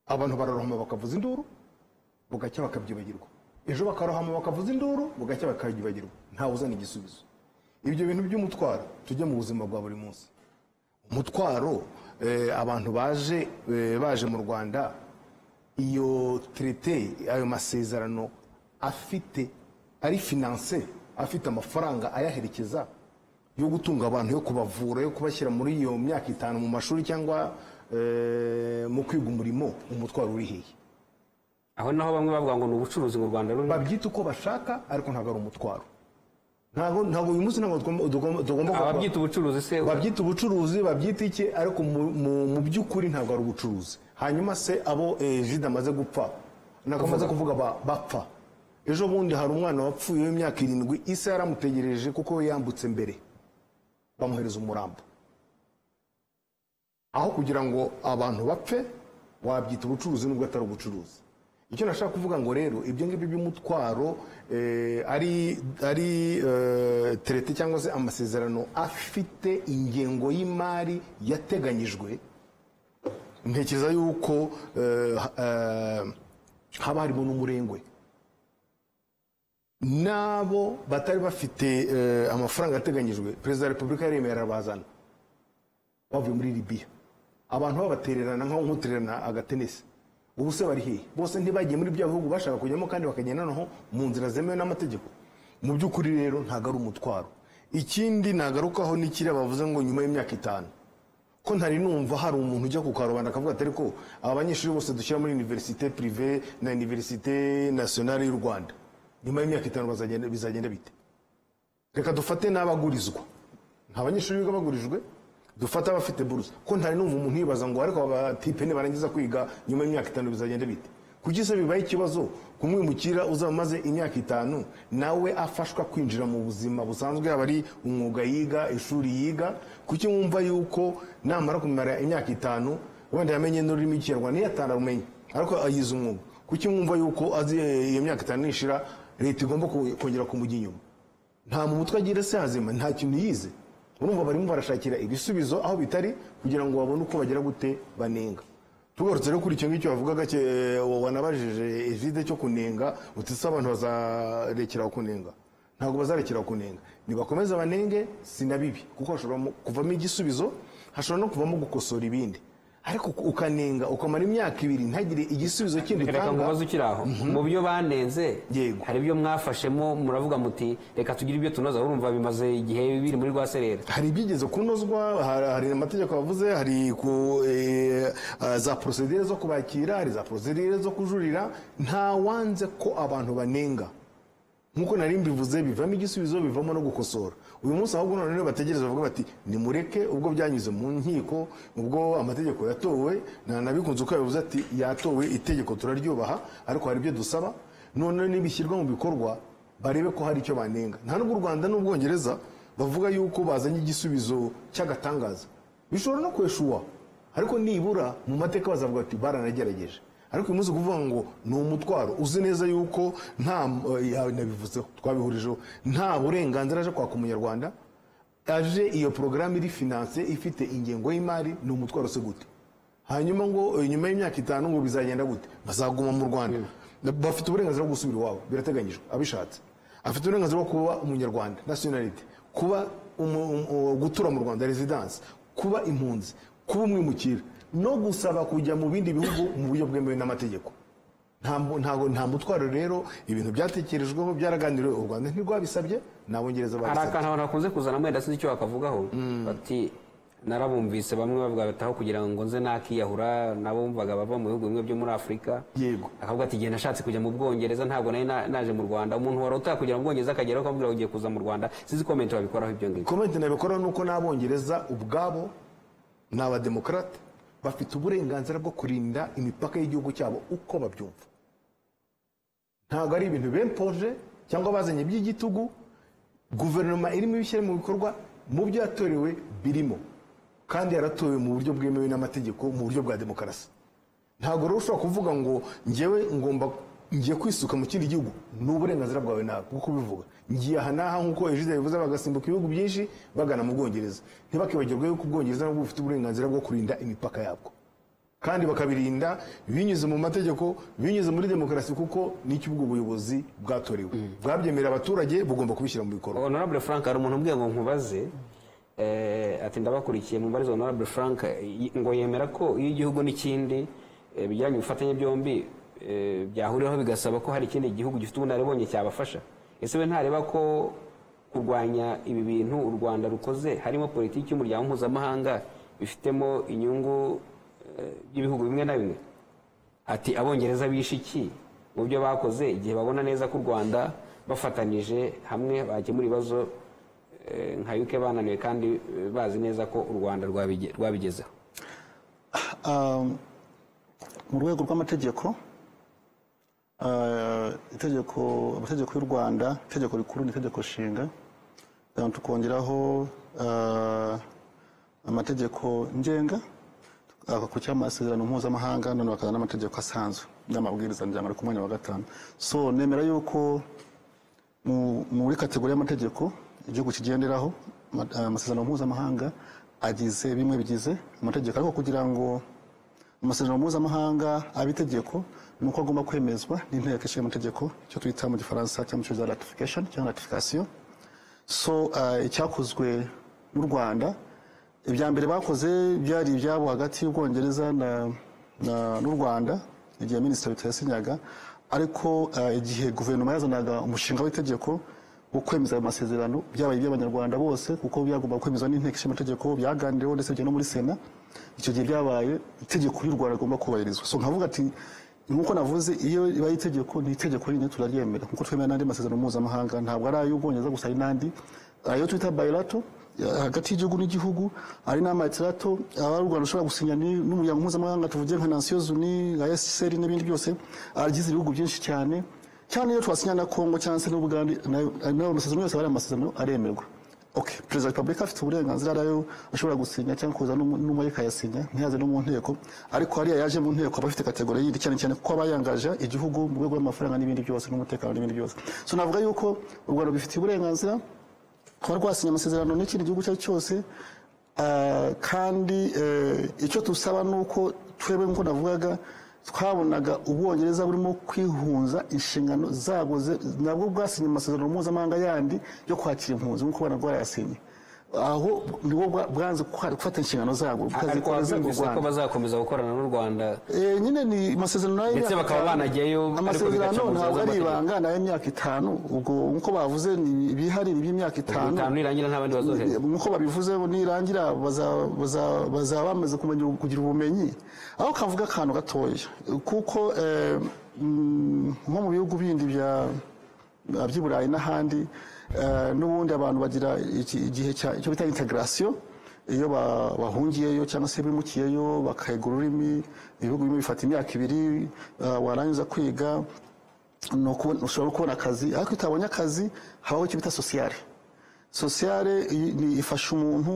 abantu bararohama bakavuza induru bugacya bakabyibagirwa ejo bakarohama bakavuza induru bugacya bakabyibagirwa ntawe uzana igisubizo ibyo bintu by'umutwaro tujye mu buzima bwa buri munsi umutwaro eh, abantu baje eh, baje mu rwanda iyo tirite ayo masezerano afite ari finanse afite amafaranga ayaherekeza yo gutunga abantu yo kubavura yo kubashyira muri iyo myaka itanu mu mashuri cyangwa eh, mu kwiga umurimo umutwaro uri hehe aho naho bamwe bavuga ngo ni ubucuruzi mu rwanda rurimo babyita uko bashaka ariko ntabwo ari umutwaro ntabwo ntabwo uyu munsi ntabwo tugomba- tugomba tugomba kurwa- ababyita ubucuruzi se babyita ubucuruzi babyita iki ariko mu- mu- mu by'ukuri ntabwo ari ubucuruzi hanyuma se abo eh, jide amaze gupfa ntabwo amaze kuvuga ba- bapfa ejo bundi hari umwana wapfuye w'imyaka irindwi isi yaramutegereje kuko we yambutse mbere bamuhereza umurambo aho kugira ngo abantu bapfe wabyita ubucuruzi nubwo atari ubucuruzi icyo nashaka kuvuga ngo rero ibyo ngibyo by'umutwaro eh, ari ari eh, terete cyangwa se amasezerano afite ingengo y'imari yateganyijwe ntekereza yuko eh, ha- eh, haba harimo n'umurengwe n'abo batari bafite eh, amafaranga yateganyijwe perezida wa repubulika yaremerera bazana bavuye muri libiya abantu babatererana nkaho nkutererana agatenesi ubu se bari hehe bose ntibagiye muri bya bihugu bashaka kujyamo kandi bakagenda noneho mu nzira zemewe n'amategeko mu by'ukuri rero ntabwo ari umutwaro ikindi nagarukaho n'ikiriya bavuze ngo nyuma y'imyaka itanu ko ntari numva hari umuntu ujya kukarubanda akavuga atari ko aba banyeshuri bose dushyira muri iniverisite pirive na iniverisite nasiyonari y'u rwanda nyuma y'imyaka itanu bazagenda- bizagenda bite reka dufate n'abagurizwa nta banyeshuri biga bagurijwe dufate abafite burusa ko ntari numva umuntu yibaza ngo ariko abatipe nibarangiza kwiga nyuma y'imyaka itanu bizagenda bite kuki se bibaye ikibazo kumwimukira uzaba umaze imyaka itanu nawe afashwa kwinjira mu buzima busanzwe yaba ari umwuga yiga ishuri yiga kuki wumva yuko namara kumara imyaka itanu wenda yamenye n'ururimi rw'ikinyarwanda niyo atararumenye ariko ayize umwuga kuki mwumva yuko azi eh, iyo myaka itanu nishira leta igomba ku- kongera kumujya inyuma nta mu mutwe agira se hazima nta kintu yize urumva barimo barashakira ibisubizo aho bitari kugira ngo babone uko bagera gute banenga tugarutse rero kuri icyo ngicyo wavugaga cye- wanabajije ejide cyo kunenga uti se abantu bazarekeraho kunenga ntabwo bazarekeraho kunenga nibakomeze banenge sinabibi kuko hashobora mu- kuvamo igisubizo hashobora no kuvamo gukosora ibindi ariko ukanenga ukamara imyaka ibiri ntagire igisubizo kindi reka ngo utanga ubaze ukiri aho mu byo banenze Yego. hari ibyo mwafashemo muravuga muti reka tugire ibyo tunoza urumva bimaze igihe biri muri rwa serera hari ibyigeze kunozwa hari- hari amategeko yavuze hari ku, eh, eh, za porosedire zo kubakira hari za porosedire zo kujurira nta wanze ko abantu banenga nk'uko nari mbivuze bivamo igisubizo bivamo no gukosora uyu munsi ahubwo none bategereza bavuga bati nimureke ubwo byanyuze mu nkiko ubwo amategeko yatowe nanabikunze uko yabivuze ati yatowe itegeko turaryubaha ariko hari ibyo dusaba none nibishyirwa mu bikorwa barebe ko hari icyo banenga nta nubwo u rwanda n'ubwongereza bavuga yuko bazanye igisubizo cy'agatangaza bishobora no kweshuwa ariko nibura mu mateka bazavuga bati baranagerageje ariko uyu munsi kuvuga ngo ni umutwaro uzi neza yuko nta eh, nabivuzeho twabihurijeho nta burenganzira aje kwaka umunyarwanda aje iyo porogaramu iri finanse ifite ingengo y'imari ni umutwaro se gute hanyuma ngo eh, nyuma y'imyaka itanu ngo bizagenda gute bazaguma mu rwanda bafite uburenganzira bwo gusubira iwabo birateganyijwe abishatse afite uburenganzira bwo kuba umunyarwanda nasiyonalite kuba umu- um- uh, gutura mu rwanda rezidansi kuba impunzi kuba umwimukira no gusaba kujya mu bindi bihugu mu buryo bwemewe n'amategeko nta mu- ntago- nta mutwaro rero ibintu byatekerejweho byaraganiriwe u rwanda ntirwabisabye n'abongereza hari babisabye akantu abantu bakunze kuzana mwenda sinzi icyo bakavugaho bati narabumvise bamwe bavuga bataho kugira ngo nze nakiyahura nabo bumvaga bava mu bihugu bimwe byo muri afurika Yego. akavuga ati igihe nashatse kujya mu bwongereza ntabwo nari na- naje mu rwanda umuntu wari utaka kujya mu bwongereza akageraho akamubwira ngo ugiye kuza mu rwanda sinzi komenti babikoraho ibyo ngibyo komenti nabikoraho ni uko n'abongereza ubwabo ni abademokarate bafite uburenganzira bwo kurinda imipaka y'igihugu cyabo uko babyumva ntabwo ari ibintu bempoje cyangwa bazanye by'igitugu guverinoma irimo ibishyira mu bikorwa mu byo yatorewe birimo kandi yaratowe mu buryo bwemewe n'amategeko mu buryo bwa demokarasi ntabwo rero ushobora kuvuga ngo ngewe ngomba ngiye kwisuka mu kindi gihugu ni uburenganzira bwawe nawe kuko ubivuga ngiye aha n'aha nk'uko ejide bivuze bagasimbuka ibihugu byinshi bagana mu bwongereza ntibakibagirwe yuko ubwongereza nabwo bufite uburenganzira bwo kurinda imipaka yabwo kandi bakabirinda binyuze mu mategeko binyuze muri demokarasi kuko nicyo ubwo buyobozi bwatorewe bwabyemerera abaturage bugomba kubishyira mu bikorwa honorable frank hari umuntu umbwiye ngo nkubaze eh, ati ndabakurikiye mubarize honorable frank eh, ngo yemera ko iyo igihugu n'ikindi eh, bijyanye ubufatanye byombi eh, byahuriraho bigasaba ko hari ikindi gihugu gifite ubunararibonye cyabafasha ese we ntareba ko kurwanya ibi bintu u rwanda rukoze harimo politiki y'umuryango mpuzamahanga bifitemo inyungu eh, y'ibihugu bimwe na bimwe ati abongereza bishe iki mu byo bakoze igihe babona neza ko u rwanda bafatanije hamwe bakemura ibibazo eh, nka yuke bananiwe kandi eh, bazi neza ko u rwanda rwabige- rwabigezeho Um, mu rwego rw'amategeko uh, itegeko amategeko y'u rwanda itegeko rikuru n'itegeko nshinga um, tukongeraho uh, amategeko ngenga akakurikiho amasezerano mpuzamahanga none bakazana n'amategeko asanzwe n'amabwiriza njyambara ku mwanya wa gatanu so nemera yuko mu- muri kategori y'amategeko igihugu kigenderaho ama- amasezerano mpuzamahanga agize bimwe bigize amategeko ariko kugira ngo amasezerano mpuzamahanga abe itegeko ni uko agomba kwemezwa n'inteko ishinga amategeko icyo twita mu gifaransa cyangwa mu cyongereza ratification cyangwa ratification so eh, icyakozwe n'u rwanda ibya mbere bakoze byari ibyabo hagati y'ubwongereza na- na- n'u rwanda igihe minisitiri bitayasinyaga ariko eh, igihe guverinoma yazanaga umushinga w'itegeko kwemeza ayo masezerano byabaye iby'abanyarwanda bose kuko byagomba kwemezwa n'inteko ishinga amategeko byaganiriweho ndetse bijya no muri sena icyo gihe byabaye itegeko ry'u rwanda rigomba kubahirizwa so nkavuga ati nk'uko navuze iyo ribaye itegeko ni itegeko nyine turaryemera nk'uko twemera n'andi masezerano mpuzamahanga ntabwo ari ay'ubwongereza gusa hari n'andi ayo twita bayirato hagati y'igihugu n'igihugu hari n'amatirato aba u rwanda ushobora gusinya ni- n'umuryango mpuzamahanga tuvuge nka nansiyo zuni nka esiseri n'ibindi byose agize ibihugu byinshi cyane cyane iyo twasinya na kongo cyangwa se n'ubugande nayo nayo amasezerano yose aba ari amasezerano aremerwa Okay. Perezida wa Repubulika afite uburenganzira rero ashobora gusinya cyangwa kuza n'umu- n'umwe akayasinya ntiyaze no mu nteko ariko hariya yaje mu nteko aba afite kategori yindi cyane cyane kuko aba yangaje igihugu mu rwego rw'amafaranga n'ibindi byose n'umutekano n'ibindi byose so navuga yuko u Rwanda rubifitiye uburenganzira kuba rwasinya amasezerano n'ikindi gihugu icyo ari cyo cyose ah, kandi eh, icyo dusaba ni uko twebwe nk'uko navugaga twabonaga ubwongereza burimo kwihunza inshingano zabwo ze- nabwo bwasinye amasezerano mpuzamahanga yandi yo kwakira impunzi nk'uko ubona bwarayasinye aho nibo bwa- bwanze kwa- gufata inshingano zabwo ariko bukazikoreza mu wabyumvise ko rwanda bazakomeza gukorana n'u rwanda Eh, nyine ni amasezerano nayo Ndetse y'imyaka bakaba itanu. banajyayo, ariko bigaca mu amasezerano nzira ntabwo ari z'amategeko. ibanga nayo y'imyaka itanu ubwo nk'uko bavuze ni ibihari by'imyaka itanu itanu nirangira nta bandi bazohereza nk'uko babivuze nirangira baza- baza- bazaba bamaze kumenya kugira ubumenyi aho kavuga akantu gatoya kuko eh, mm, nko mu bihugu bindi bya by'i burayi n'ahandi eh, n'ubundi abantu bagira iki- igihe cya- icyo bita integarasiyo iyo ba- bahungiyeyo cyangwa se bimukiyeyo bakayigura ururimi ibihugu bimwe bifata imyaka ibiri eh, warangiza kwiga ni ukubona- ushobora no kubona akazi ariko iyo utabonye akazi habaho icyo bita sosiyare sosiyare i- ni- ifasha umuntu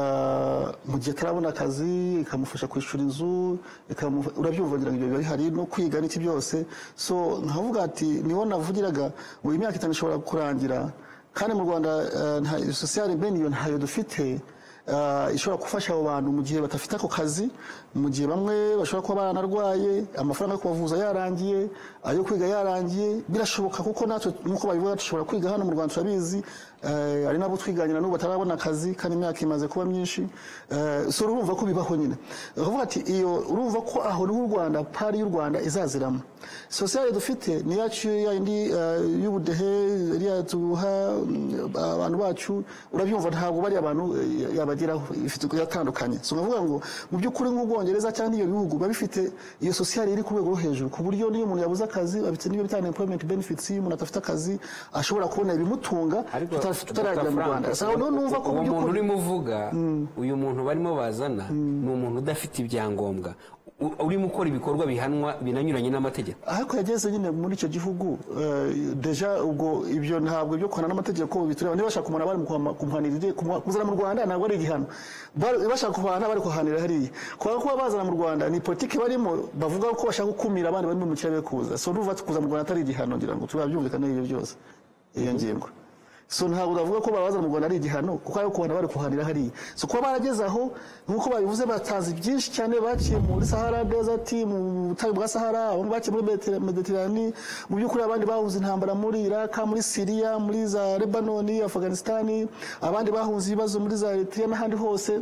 ah, mu gihe atarabona akazi ikamufasha kwishyura inzu ikamufa- urabyumva ngira ngo ibyo biba bihari no kwiga n'iki byose so nkavuga ati niho navugiraga ngo imyaka itanu ishobora kurangira kandi mu rwanda ah, nta- sosiyare bene iyo ntayo dufite ah, ishobora gufasha abo bantu mu gihe badafite ako kazi mu gihe bamwe bashobora kuba baranarwaye amafaranga yo kubavuza yarangiye ayo kwiga yarangiye birashoboka kuko natwe nk'uko babivuga dushobora kwiga hano mu rwanda turabizi eh, hari n'abo twiganira n'ubu batarabona akazi kandi imyaka imaze kuba myinshi eh, so urumva ko bibaho nyine uvuga ati iyo urumva ko aho niho u rwanda pari y'u rwanda izaziramo sosiyete dufite ni yacu yayindi eh, y'ubudehe iriya tuha mm, abantu bacu urabyumva ntabwo bari abantu eh, yabageraho ifite yatandukanye so nkavuga ngo mu by'ukuri nk'ubwongereza cyangwa ibyo bihugu biba bifite iyo sosiyete iri ku rwego rwo hejuru ku buryo niyo umuntu yabuze akazi bafite n'ibyo bita unemployment benefits iyo umuntu adafite akazi ashobora kubona ibimutunga ariko tuta- Dr. tutaragera mu Frank, rwanda so noneho numva ko mu uwo muntu by'ukuri urimo uvuga uyu muntu barimo bazana ni umuntu udafite ibyangombwa u- urimo ukora ibikorwa bihanwa binanyuranye n'amategeko ariko yageze nyine muri icyo gihugu eh, deja ubwo ibyo ntabwo ibyo guhana n'amategeko bitureba niba bashaka umuntu bari mu kumuhanira kumuha- kuzana mu rwanda ntabwo ari igihano Bari- bashaka kuhana bari kuhanira hariya kubera ko kuba bazana mu rwanda ni politiki barimo bavuga ko bashaka gukumira abandi bari mu kirere kuza so n'uva kuza mu rwanda atari igihano ngira ngo turabyumvikane ibyo byose iyo ngingo so ntabwo bavuga ko babazana mu rwanda ari igihano kuko ari kuhana bari kuhanira hariya so kuba barageze aho nk'uko babivuze batanze byinshi cyane baciye muri sahara desert mu butayu bwa sahara abandi baciye muri Mediter- mediterane mu by'ukuri abandi bahuze intambara muri iraq muri siriya muri za lebanoni afghanistani abandi bahuze ibibazo muri za eritrea n'ahandi hose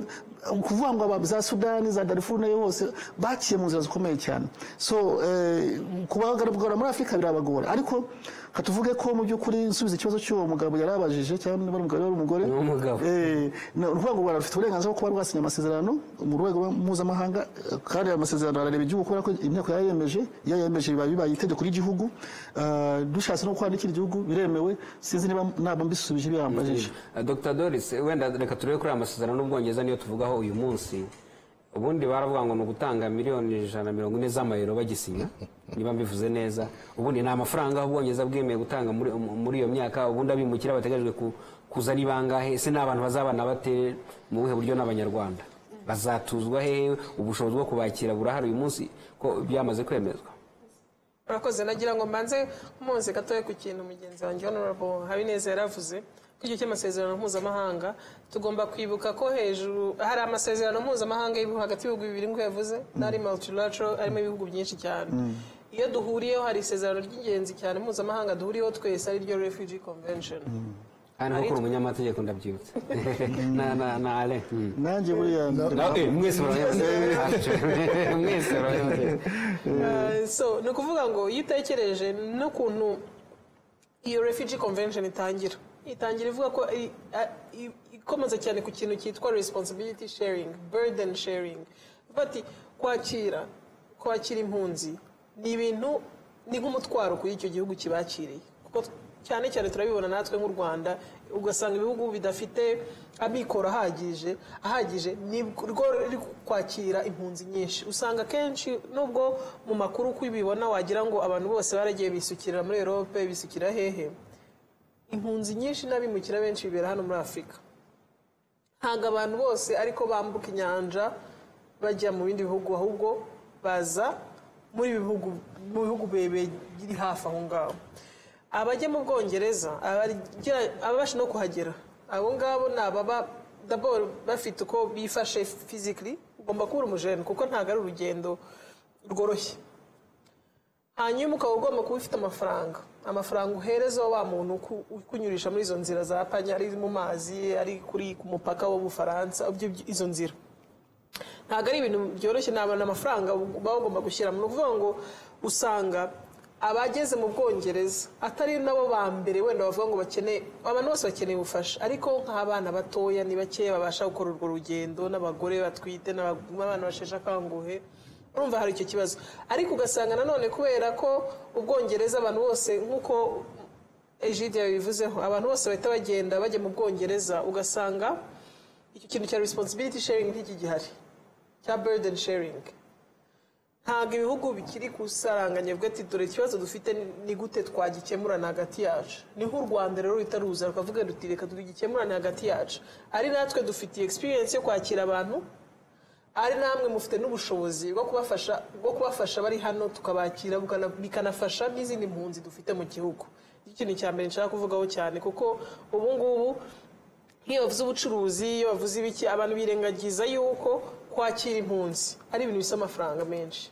ukuvuga ngo aba- za sudani za darifuru nayo hose baciye mu nzira zikomeye cyane so eh, kubagaragara muri afurika birabagora ariko katuvuge ko mu by'ukuri nsubiza ikibazo cy'uwo mugabo yari abajije cyangwa niba ari umugabo yari umugore Ni umugabo. Eh, ni ukuvuga ngo u Rwanda rufite uburenganzira bwo kuba rwasinya amasezerano mu rwego mpuzamahanga eh, kandi ayo masezerano arareba igihugu kubera ko inteko yayemeje iyo yemeje biba bibaye itegeko ry'igihugu Ah, dushatse no gukora n'ikindi gihugu biremewe sinzi niba naba mbisubije biyambajije Eh, Dr doris eh, wenda reka turebe kuri aya masezerano n'ubwongereza niyo tuvugaho uyu munsi ubundi baravuga ngo ni ugutanga miliyoni ijana na mirongo ine z'amayero bagisinya niba mbivuze neza ubundi ni amafaranga aho ubwongereza bwemeye gutanga muri, muri iyo myaka ubundi abimukira bateganyijwe ku- kuza ni bangahe ese ni abantu bazabana bate mu buhe buryo n'abanyarwanda bazatuzwa hehe ubushobozi bwo kubakira burahari uyu munsi ko byamaze kwemezwa urakoze nagira ngo mbanze mpunze gatoya ku kintu mugenzi wanjye honorable habineza yaravuze ko igihe cy'amasezerano mpuzamahanga tugomba kwibuka ko hejuru hari amasezerano mpuzamahanga y'ibihugu hagati y'ibihugu bibiri nk'uko yavuze n'ari multilateral arimo ibihugu byinshi cyane iyo duhuriyeho hari isezerano ry'ingenzi cyane mpuzamahanga duhuriyeho twese ari ryo refugee convention kandi nko kuri umunyamategeko ndabyibutse na, na, na Alain. Mm. nanjye buriya Na- eh, mwese murabona mwese murabona Eh, so ni ukuvuga ngo iyo utekereje n'ukuntu iyo refugee convention itangira itangira ivuga ko i- a- i- ikomeza cyane ku kintu cyitwa responsibility sharing burden sharing bati kwakira kwakira impunzi ni ibintu ni nk'umutwaro kuri icyo gihugu kibakiriye kuko cyane cyane turabibona natwe nk'u rwanda ugasanga ibihugu bidafite amikoro ahagije ahagije ni rwo ruri kwakira impunzi nyinshi usanga kenshi nubwo mu makuru uko ubibona wagira ngo abantu bose baragiye bisukirira muri erope bisukira hehe impunzi nyinshi n'abimukira benshi bibera hano muri afurika ntabwo abantu bose ariko bambuka inyanja bajya mu bindi bihugu ahubwo baza muri ibi bihugu mu bihugu biri hafi aho ngaho abajya mu bwongereza abagera- ababasha no kuhagera abo ngabo ni ababa daboro bafite uko bifashe fizikiri ugomba kuba uri umujene kuko ntabwo ari urugendo rworoshye hanyuma ukaba ugomba kuba ufite amafaranga amafaranga uhereza wa muntu uku- ukunyurisha muri izo nzira za panya ari mu mazi ari kuri ku mupaka w'ubufaransa ibyo- izo nzira ntabwo ari ibintu byoroshye ntabwo amafaranga baba bagomba gushyira ni ukuvuga ngo usanga abageze mu bwongereza atari nabo ba mbere wenda bavuga ngo bakeneye abantu bose bakeneye ubufasha ariko nk'abana batoya ni bakeya babasha gukora urwo rugendo n'abagore batwite n'aba- n'abana basheshe akanguhe urumva hari icyo kibazo ariko ugasanga nanone kubera ko ubwongereza abantu bose nk'uko ejide yabivuzeho abantu bose bahita bagenda bajya mu bwongereza ugasanga icyo kintu cya responsibility sharing ntikigihari cya burden sharing ntabwo ibihugu bikiri kusaranganya bivuga ati dore ikibazo dufite ni- ni gute twagikemurana hagati yacu ni nk'u rwanda rero rutaruza rukavuga ruti reka tugikemurane hagati yacu ari natwe dufitiye experience yo kwakira abantu ari namwe mufite n'ubushobozi bwo kubafasha bwo kubafasha bari hano tukabakira bukana- bikanafasha n'izindi mpunzi dufite mu gihugu iki kintu cya mbere nshaka kuvugaho cyane kuko ubu ngubu nk'iyo bavuze ubucuruzi iyo bavuze ibiki abantu birengagiza yuko kwakira impunzi ari ibintu bisa amafaranga menshi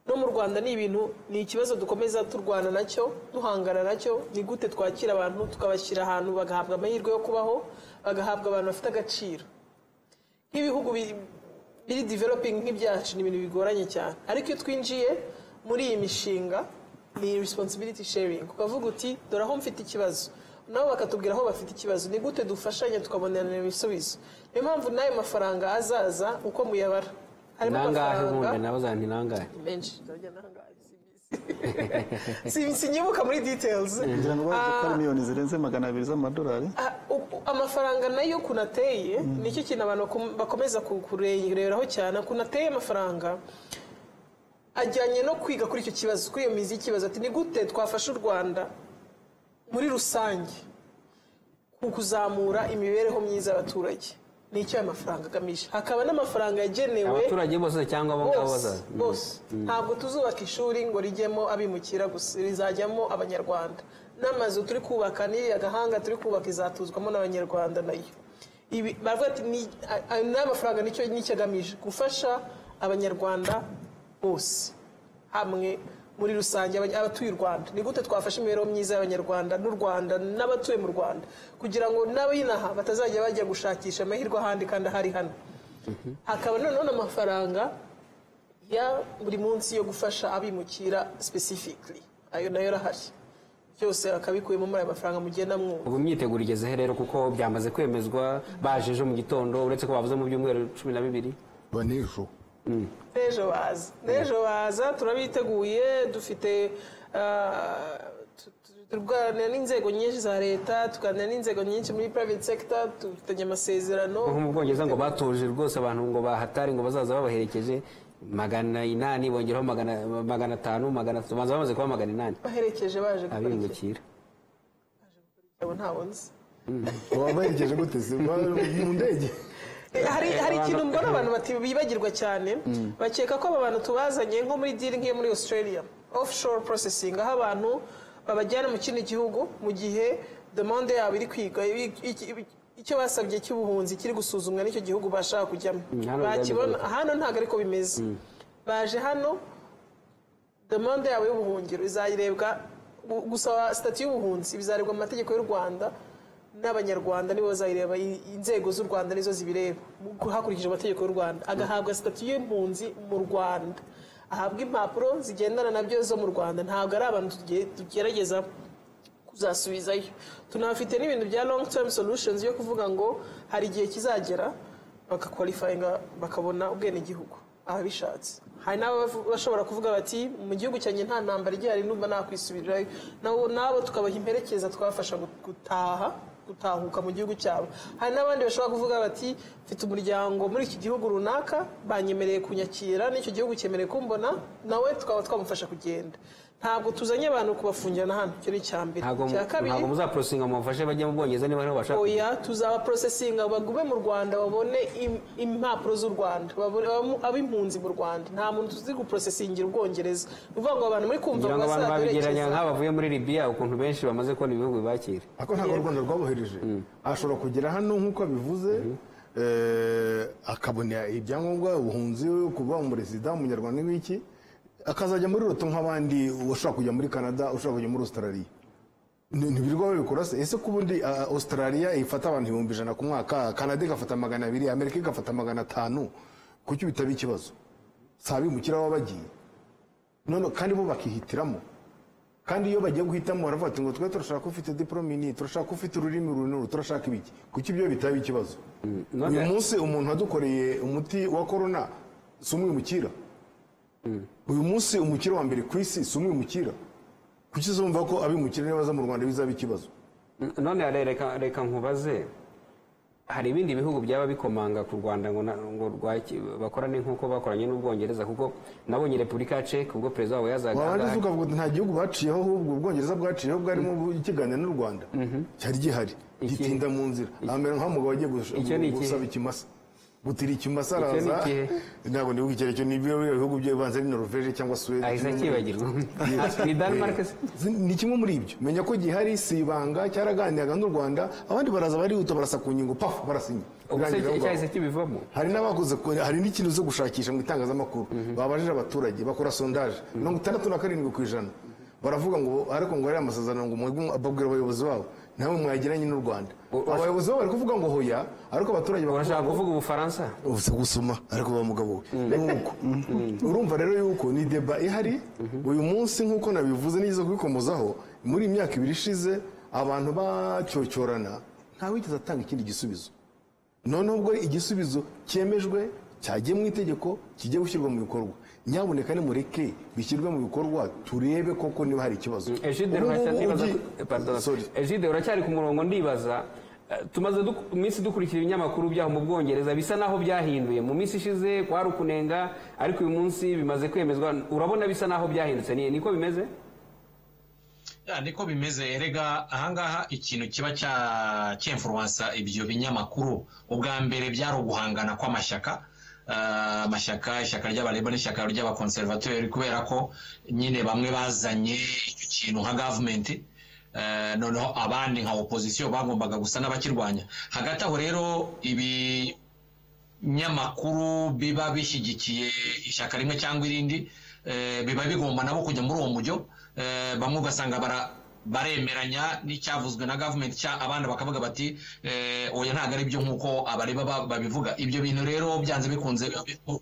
no mu rwanda ni ibintu ni ikibazo dukomeza turwana nacyo duhangana nacyo ni gute twakira abantu tukabashyira ahantu bagahabwa amahirwe yo kubaho bagahabwa abantu bafite agaciro nk'ibihugu biri- biri developing nk'ibyacu ni ibintu bigoranye cyane ariko iyo twinjiye muri iyi mishinga ni responsibility sharing ukavuga uti dore aho mfite ikibazo nabo bakatubwira aho bafite ikibazo ni gute dufashanya tukabonerana ibisubizo niyo mpamvu n'ayo mafaranga azaza uko muyabara harimo nangahe amafaranga ubundi nabaza nti nangahe menshi ndabyo nangahe si- sinyibuka muri details ngira ngo bavuze Ah, ko ari miliyoni zirenze magana abiri z'amadolari Ah, uku- amafaranga nayo ukuntu ateye nicyo kintu abantu bakom- bakomeza ku- kureberaho cyane ukuntu ateye amafaranga ajyanye no kwiga kuri icyo kibazo kuri iyo mizi y'ikibazo ati ni gute twafasha u rwanda muri rusange ku kuzamura imibereho myiza y'abaturage nicyo aya mafaranga agamije hakaba n'amafaranga yagenewe abaturage bose cyangwa abo ngabo bose bazaza bose ntabwo tuzubaka ishuri ngo rijyemo abimukira gusa rizajyamo abanyarwanda n'amazu turi kubaka n'iriya gahanga turi kubaka izatuzwamo n'abanyarwanda nayo ibi baravuga ati ni a- a- n'amafaranga nicyo nicyo agamije gufasha abanyarwanda bose hamwe muri rusange abany- abatuye u rwanda ni gute twafasha imibereho myiza y'abanyarwanda n'u rwanda n'abatuye mu rwanda kugira ngo n'abinaha batazajya bajya gushakisha amahirwe ahandi kandi ahari hano hakaba noneho n'amafaranga ya buri munsi yo gufasha abimukira specifically ayo nayo arahari byose akabikuyemo muri ayo mafaranga mugenda mwumva ubu imyiteguro igeze he rero kuko byamaze kwemezwa baje ejo mu gitondo uretse ko bavuze mu byumweru cumi na bibiri banejo n'ejo baza n'ejo baza turabiteguye dufite ah, tu- tu- turwanira n'inzego nyinshi za leta tuganira n'inzego nyinshi muri private sector dufitanye amasezerano nko mu bwongereza ngo batoje rwose abantu ngo bahatari ngo bazaza babaherekeje magana inani bongeraho magana magana atanu magana atatu baza bamaze kuba magana inani baherekeje baje gukora iki abimukira abo ntabwo nzi wabaherekeje gute se Ba- mu ndege hari hari ikintu mbona abantu bati- bibagirwa cyane bakeka ko aba bantu tubazanye nko muri diri nk'iyo muri australia offshore processing aho abantu babajyana mu kindi gihugu mu gihe demande yabo iri kwiga i- i- icyo basabye cy'ubuhunzi kiri gusuzumwa n'icyo gihugu bashaka kujyamo hano bakibona byabigarutse. hano ntabwo ariko bimeze baje hano demande yabo y'ubuhungiro izayirebwa gu- gusaba sitati y'ubuhunzi bizarebwa mu mategeko y'u rwanda n'abanyarwanda nibo bazayireba i- inzego z'u rwanda nizo zibireba mu- hakurikijwe amategeko y'u rwanda agahabwa sitati y'impunzi mu rwanda ahabwa impapuro zigendana nabyo zo mu rwanda ntabwo ari abantu tuge- tugerageza kuzasubizayo tunafite n'ibintu bya long term solutions yo kuvuga ngo hari igihe kizagera bakakwalifayinga bakabona ubwenegihugu ababishatse hari n'abashobora kuvuga bati mu gihugu cyanjye nta ntambara igihari numva nakwisubirirayo nabo nabo tukabaha imperekeza twafasha gutaha gutahuka mu gihugu cyabo hari n'abandi bashobora kuvuga bati mfite umuryango muri iki gihugu runaka banyemereye kunyakira n'icyo gihugu cyemereye kumbona nawe tukaba twamufasha kugenda ntabwo tuzanye abantu kubafungirana hano icyo ni icya mbere ntabwo mu- icya kabiri ntabwo muzaporosinga ngo mubafashe bajya mu bwongereza niba ariho bashaka oya tuzabaporosesinga bagume mu rwanda babone im- impapuro z'u rwanda babone- abamo- ab'impunzi mu rwanda nta muntu tuzi guprosesingira ubwongereza ni ukuvuga ngo abantu muri kumva kugira ngo ngo abantu babigeranya bazaduherekeza nk'aho bavuye muri libiya ukuntu benshi bamaze kubona ibihugu bibakira ariko ntabwo u rwanda rwabohereje ashobora kugera hano nk'uko abivuze eh, akabona ibyangombwa ubuhunzi kuba umuresida umunyarwanda n'ibiki akazajya muri roto nk'abandi ushaka kujya muri canada ushaka kujya muri australia Ni- ntibirirwa babikora se ese ko ubundi ah, australia ifata abantu ibihumbi ijana ku mwaka canada igafata magana abiri amerika igafata magana atanu kuki bitaba ikibazo si abimukira baba bagiye none kandi bo bakihitiramo kandi iyo bagiye guhitamo baravuga bati ngo twe turashaka ufite diporome ni turashaka ufite ururimi ruru n'uru turashaka ibiki kuki ibyo bitaba ikibazo none- uyu munsi umuntu wadukoreye umuti wa korona si umwimukira uyu munsi umukire wa mbere ku isi si umwimukira kuki uzumva ko abimukira niba baza mu rwanda bizaba ikibazo N- none re- reka reka nkubaze hari ibindi bihugu byaba bikomanga ku rwanda ngo na- ngo rwaki- bakorane nk'uko bakoranye n'ubwongereza kuko nabonye repubulika ya ceke ubwo perezida wabo yazaga aha wabanje ngaha. se ukavuga uti nta gihubu baciyeho ahubwo ubwongereza bwaciyeho bwarimo ikiganira n'u rwanda cyari gihari Iki- gitinda mu nzira amera nk'umugabo wagiye gush- Icyo ni ikihe? gusaba ikimasa gutira ikimasa Icyo ni araza ikihe? ntabwo ndi kugira icyo ni byo bihugu byibanze ni noruveje cyangwa suwede ahise kimwe muri ibyo. akibagirwa ni denmark se Zi- ni kimwe muri ibyo menya ko gihari si ibanga cyaraganiraga n'u rwanda abandi baraza barihuta barasa ku ngingo pafu barasinya ubwo se Birangira aho cyahise ngaho. kibivamo hari n'abakoze ko- hari n'ikintu zo gushakisha mu itangazamakuru babajije abaturage bakora sondaje mirongo itandatu na karindwi ku ijana baravuga ngo ariko ngo ariya masezerano ngo mwebwe- babwira abayobozi babo ntawe mwagiranye n'u rwanda abayobozi babo bari kuvuga ngo hoya ariko abaturage bakavuga urashaka kuvuga ubufaransa ubusa gusoma ariko ba mugabo we nuko urumva rero yuko ni deba ihari uyu munsi nk'uko nabivuze nigeze kubikomozaho muri iyi myaka ibiri ishize abantu bacyocyorana ntawigeze atanga ikindi gisubizo noneho ubwo igisubizo cyemejwe cyagiye mu itegeko kijya gushyirwa mu bikorwa nyamuneka nimureke bishyirwe mu bikorwa turebe koko niba hari ikibazo Egide Ubu ngubu uracya- ndibaza ugiye- ko- eh, pardon. Sorry. Egide, uracyari ku murongo ndibaza eh, tumaze duk- iminsi dukurikira ibinyamakuru byaho mu bwongereza bisa naho byahinduye mu minsi ishize kwari ukunenga ariko uyu munsi bimaze kwemezwa urabona bisa naho byahindutse ni niko bimeze Ya, niko bimeze erega ahangaha ikintu kiba cya cyemfuruwansa ibyo binyamakuru ubwa mbere byari uguhangana kw'amashyaka Ah, amashyaka ishyaka ry'abareba n'ishyaka ry'abakonservateri kubera ko nyine bamwe bazanye icyo kintu nka gavumenti Eh, noneho abandi nka opozisiyo bagombaga gusa n'abakirwanya hagati aho rero ibi binyamakuru biba bishyigikiye ishyaka rimwe cyangwa irindi eh, biba bigomba nabo kujya muri uwo mujyo Eh, bamwe ugasanga bara- baremeranya n'icyavuzwe na gavumenti cya abandi bakavuga bati eh, oya ntabwo ari byo nk'uko abareba ba- babivuga ibyo bintu rero byanze bikunze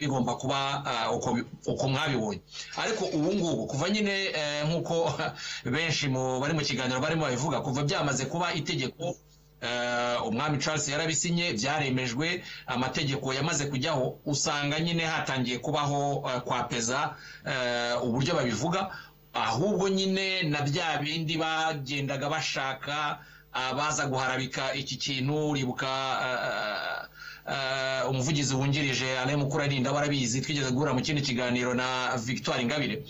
bigomba kuba ah, uko bi- uko mwabibonye ariko ubu ngubu kuva nyine eh, nk'uko benshi mu bari mu kiganiro barimo babivuga kuva byamaze kuba itegeko Eh, umwami charles yarabisinye byaremejwe amategeko yamaze kujyaho usanga nyine hatangiye kubaho eh, kwapeza eh, uburyo babivuga ahubwo nyine na bya bindi bagendaga bashaka abaza guharabika iki kintu uribuka eh, eh, umuvugizi wungirije alain mukurarinda barabizi twigeze guhura mu kindi kiganiro na victoire ingabire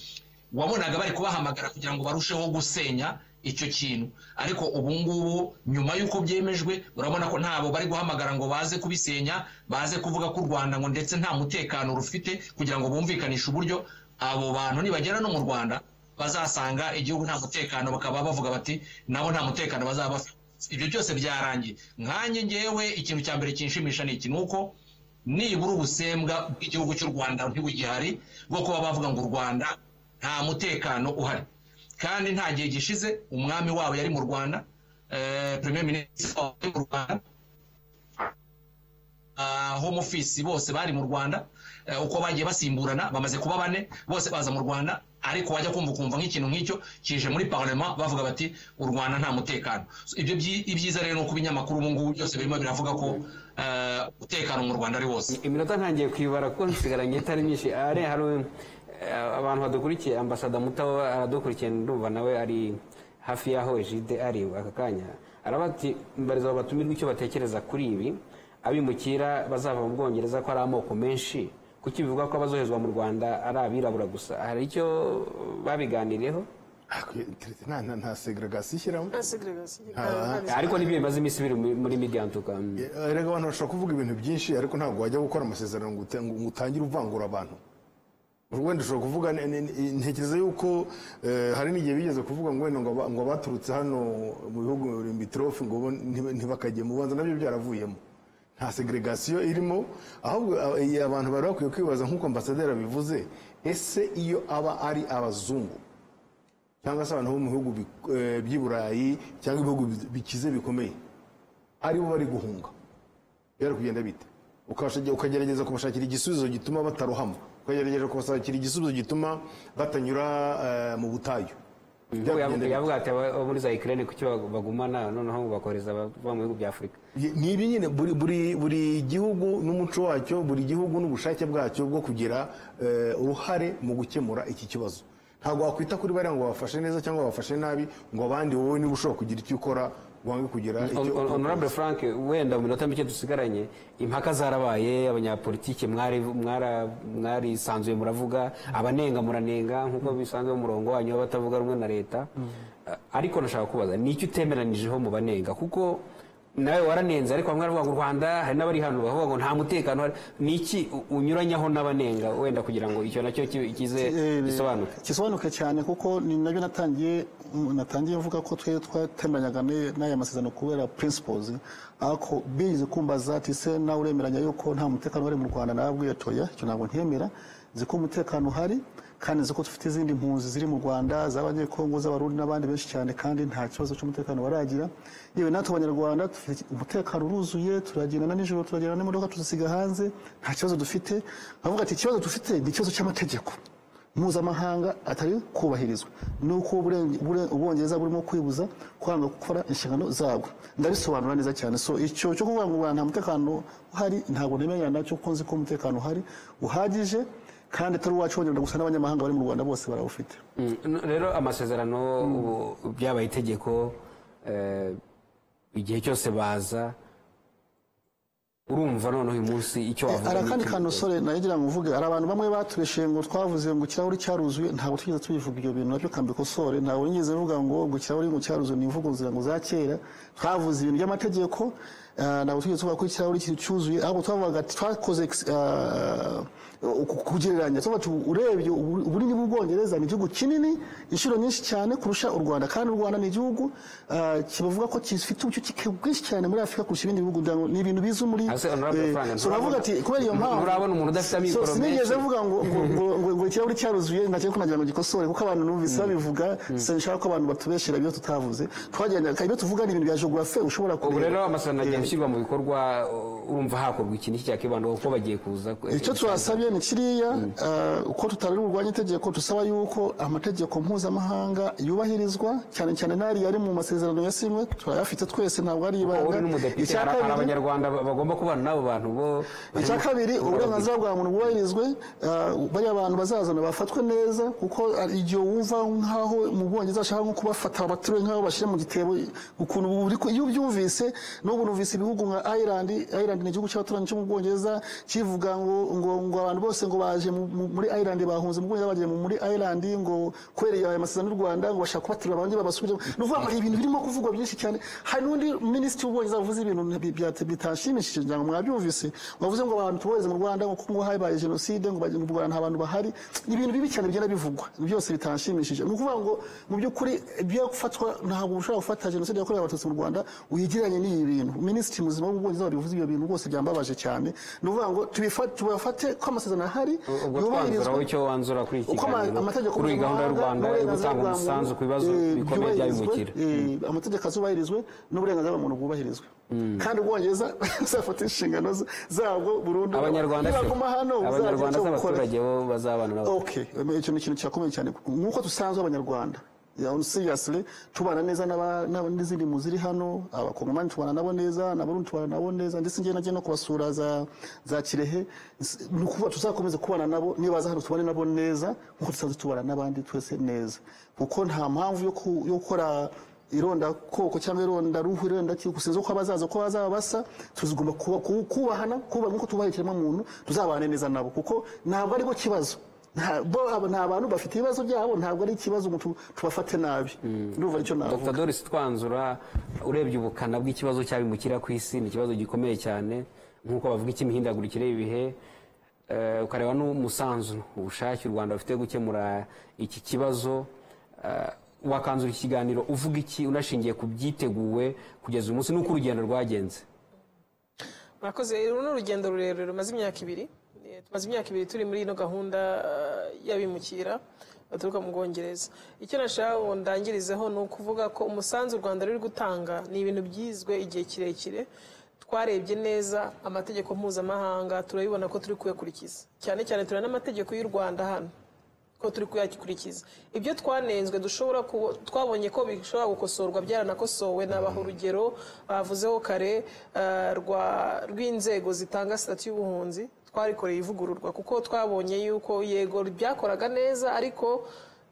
wabonaga bari kubahamagara kugira ngo barusheho gusenya icyo kintu ariko ubu ngubu nyuma y'uko byemejwe urabona ko ntabo bari guhamagara ngo baze kubisenya baze kuvuga ko u rwanda ngo ndetse nta mutekano rufite kugira ngo bumvikanishe uburyo abo bantu nibagera no mu rwanda bazasanga igihugu nta mutekano bakaba bavuga bati nabo nta mutekano bazaba bafite ibyo byose byarangiye nkanjye ngewe ikintu cya mbere kinshimisha ni iki ni uko nibura ubusembwa bw'igihugu cy'u rwanda ntibugihari bwo kuba bavuga ngo u rwanda nta mutekano uhari kandi nta gihe gishize umwami wabo yari mu rwanda eh, premier minisitiri wabo yari mu rwanda ah, home office bose bari mu rwanda eh, uko bagiye basimburana bamaze kuba bane bose baza mu rwanda ariko wajya kumva ukumva nk'ikintu nk'icyo kije muri parlement bavuga bati u rwanda nta mutekano So, ibyo byi- ibyiza rero ni uko ibinyamakuru ubu ngubu byose birimo biravuga ko eh, umutekano mu rwanda ari wose iminota ntangiye kuyibara kuko nsigaranye itari myinshi ari hari eh, abantu badukurikiye ambasada mutaba aradukurikiye ndumva nawe ari hafi y'aho ejide ari aka kanya araba ati mbariza batumirwa icyo batekereza kuri ibi abimukira bazava mu bwongereza ko ari amoko menshi kuki bivugwa ko abazoherezwa mu rwanda ari abirabura gusa hari icyo babiganiriyeho Ariko internet nta- nta- nta segregasiyo ishyiramo nta segregasiyo ariko nibyo bimaze iminsi biri muri- muri media ntuka erega abantu bashobora kuvuga ibintu byinshi ariko ntabwo wajya gukora amasezerano ngo uta- ngo utangire uvangura abantu wenda ushobora kuvuga ne- ne- ntekereza yuko eh, hari n'igihe bigeze kuvuga ngo wenda ngo aba- ngo abaturutse hano mu bihugu bitorofu ngo bo ntiba- ntibakajye mu bubanza nabyo byaravuyemo nta segregasiyo irimo ahubwo a- eh, abantu bari bakwiye kwibaza nk'uko ambasaderi abivuze ese iyo aba ari abazungu cyangwa se abantu bo mu bihugu bi- eh, by'i burayi cyangwa ibihugu bi- bikize bikomeye aribo bari guhunga byari kugenda bite Ukabasha- ukagerageza kubashakira igisubizo gituma batarohama ukagerageza kubashakira igisubizo gituma batanyura eh, mu butayu Byari kugenda bite? yavuga ati abo muri za ikirere kuki bagumana noneho ngo bakohereza abava mu bihugu bya afurika ni ibi nyine buri, buri, buri gihugu n'umuco wacyo buri gihugu n'ubushake bwacyo bwo kugira eh, uruhare mu gukemura iki kibazo ntabwo wakwita kuri bariya ngo babafashe neza cyangwa babafashe nabi ngo abandi wowe niba ushobora kugira icyo ukora wange kugira icyo Hon- honorable frank wenda mu minota mike dusigaranye impaka zarabaye abanyapolitike mwari- mwara- mwarisanzuye muravuga abanenga muranenga nk'uko bisanzwe umurongo wanyu w'abatavuga rumwe na leta ariko nashaka kubaza ni iki utemeranyirijeho mu banenga kuko nawe waranenze ariko bamwe baravuga ngo u rwanda hari n'abari hano bavuga ngo nta mutekano uhari. ni iki u- unyuranyaho n'abanenga wenda kugira ngo icyo nacyo ki- kize gisobanuke gisobanuke cyane kuko ni nabyo natangiye natangiye mvuga ko twe twatemeranyaga ne- n'aya masezerano kubera principles ariko bize kumbaza ati se nawe uremeranya yuko nta mutekano wari mu rwanda narabwiye toya icyo ntabwo ntemera nzi ko umutekano uhari kandi nzi ko dufite izindi mpunzi ziri mu rwanda z'abanyekongo z'abarundi n'abandi benshi cyane kandi nta kibazo cy'umutekano baragira yewe natwe abanyarwanda dufite umutekano uruzuye turagendana nijoro turagendana n'imodoka tuzisiga hanze nta kibazo dufite bavuga ati ikibazo dufite ni ikibazo cy'amategeko mpuzamahanga atari kubahirizwa ni uko uburen- ubure- ubwongereza burimo kwibuza kwanga gukora inshingano zabwo ndabisobanura neza cyane so icyo cyo kuvuga ngo u Rwanda nta mutekano uhari ntabwo nemeranya nacyo kuko nzi ko umutekano uhari uhagije kandi atari uwacu wonyine gusa n'abanyamahanga bari mu rwanda bose barawufite Mm, n- rero amasezerano ubu byabaye itegeko eh, igihe cyose baza urumva noneho uyu munsi icyo wavuga hari akandi n'iki- kantu sore nagira ngo mvuge hari abantu bamwe batureshe ngo twavuze ngo ikirahuri cyaruzuye ntabwo tugeze tubivuga ibyo bintu nabyo kambikosore ntabwo nigeze mvuga ngo ngo ikirahuri ngo cyaruzuye ni imvugo nzira ngo za kera twavuze ibintu by'amategeko eh, ntabwo tugeze tuvuga ko ikirahuri kiri cyuzuye ahubwo twavugaga ati twakoze ex- eh, uku- kugereranya tuvuga ati urebye ubu- ubunini bw'ubwongereza ni igihugu kinini inshuro nyinshi cyane kurusha u rwanda kandi u rwanda ni igihugu eh, kibavuga ko gifite ubucucike bwinshi cyane muri afurika kurusha ibindi bihugu ndago- ni ibintu biza muri Hasi, Honorable eh, Frank, so uravuga ati kubera iyo mpamvu nturabona umuntu udafite So, amikoro sinigeze menshi. mvuga ngo ngo- ngo- ngo- ngo ikirahuri cyaruzuye nacyo kunagira ngo gikosore kuko abantu numvise babivuga sinshaka ko abantu batubeshera ibyo tutavuze twagendaga ibyo tuvuga ni ibintu bya geographe ushobora kureba ubu rero amasezerano agenda Eh, ashyirwa mu bikorwa uh, urumva hakorwa iki n'iki cyakibandaho kuko bagiye kuza icyo tubasabye ni kiriya eh, uko tutari burwanya itegeko dusaba yuko amategeko mpuzamahanga yubahirizwa cyane cyane n'ariya ari mu masezerano yasinywe turayafite twese ntabwo ari Kuko uri ibanga n'umudepite Icya hari hari kabiri- abanyarwanda ba- bagomba kubana n'abo bantu bo icya kabiri uburenganzira bwa muntu bwubahirizwe eh, bariya bantu bazazana bafatwe neza kuko hari igihe wumva nk'aho mu bwongereza ashaka nko kubafata abaturanyi nk'aho bashyira mu gitebo ukuntu buri ku- iyo ubyumvise n'ubu numvise ibihugu nka Ireland Ireland ni igihugu cy'abaturanyi cyo mu bwongereza kivuga ngo ngo ngo abantu bose ngo baje mu- mu- muri Ireland bahunze mu bwongereza bagiye mu- muri Ireland ngo kwereye aya masezerano y'u Rwanda ngo bashaka kubatura abandi babasubiremo ni ukuvuga ngo hari ibintu birimo kuvugwa byinshi cyane hari n'undi minisitiri w'ubwongereza wavuze ibintu bi- bya- bitanshimishije ngira ngo mwabyumvise wavuze ngo abantu tubohereze mu rwanda ngo ngo habaye jenoside ngo baje- mu rwanda nta bantu bahari ni ibintu bibi cyane bigenda bivugwa byose bitanshimishije ni ukuvuga ngo mu by'ukuri ibyo gufatwa ntabwo ushobora gufata jenoside yakorewe abatutsi mu rwanda uyigeranye n'iyi bintu Minisitiri minisitiri muzima w'ubwongereza wabivuze ibyo bintu rwose byambabaje cyane ni ukuvuga ngo tubifate tubafate ko amasezerano ahari ubwo yubahirizwa twanzura wowe icyo wanzura kuri iki uko ama- kiganiro amategeko kuri iyi gahunda y'u rwanda yo n'uburenganzira gutanga bwa muntu, umusanzu ku bibazo eh, bikomeye byubahirizwe, by'abimukira eh, amategeko azubahirizwe n'uburenganzira bwa muntu bwubahirizwe kandi ubwongereza buzafata inshingano z- zabwo burundu abanyarwanda se- nibaguma hano abanyarwanda muzagira icyo mukora. z'abaturage bo bazabana nabo Okay, um, icyo ni ikintu kirakomeye cyane nk'uko dusanzwe abanyarwanda yeah, on seriously tubana neza n'aba- n'aba- n'izindi mu ziri hano abakongomani tubana nabo neza n'abarundi tubana nabo neza ndetse njyewe nagiye no kubasura za, za kirehe S- ni ukuvuga tuzakomeze kubana nabo niba baza hano tubane nabo neza nk'uko dusanzwe tubana n'abandi twese neza kuko nta mpamvu yo ku- yo gukora ironda koko cyangwa ironda ruhu ironda ki gusinza uko abazaza uko bazaba basa tuzigomba kuba- ku- kubahana kubaha nk'uko tubaha ikiremwamuntu tuzabane neza nabo kuko ntabwo aribwo kibazo ntabwo aba- nta bantu bafite ibibazo byabo ntabwo ari ikibazo ngo tu- tubafate nabi ndumva icyo navuga dr doris twanzura urebye ubukana bw'ikibazo cy'abimukira ku isi ni ikibazo gikomeye cyane nk'uko bavuga icy'imihindagurikire y'ibihe eh, ukareba n'umusanzu ubushake u rwanda rufite gukemura iki kibazo eh, wakanzura iki kiganiro uvuga iki unashingiye ku byiteguwe kugeza uyu munsi n'uko urugendo rwagenze mwakoze uru ni urugendo rurerure rumaze imyaka ibiri Eh, tumaze imyaka ibiri turi muri ino gahunda eh, y'abimukira baturuka mu bwongereza icyo nashaka ngo ndangirizeho ni ukuvuga ko umusanzu u rwanda ruri gutanga ni ibintu byizwe igihe kirekire twarebye neza amategeko mpuzamahanga turabibona ko turi kuyakurikiza cyane cyane turabona n'amategeko y'u rwanda hano ko turi kuyakurikiza ibyo twanenzwe dushobora kubo- twabonye ko bishobora gukosorwa byaranakosowe nabaha urugero bavuzeho kare eh, rwa- rw'inzego zitanga sitati y'ubuhunzi twarikoreye ivugururwa kuko twabonye yuko yego byakoraga neza ariko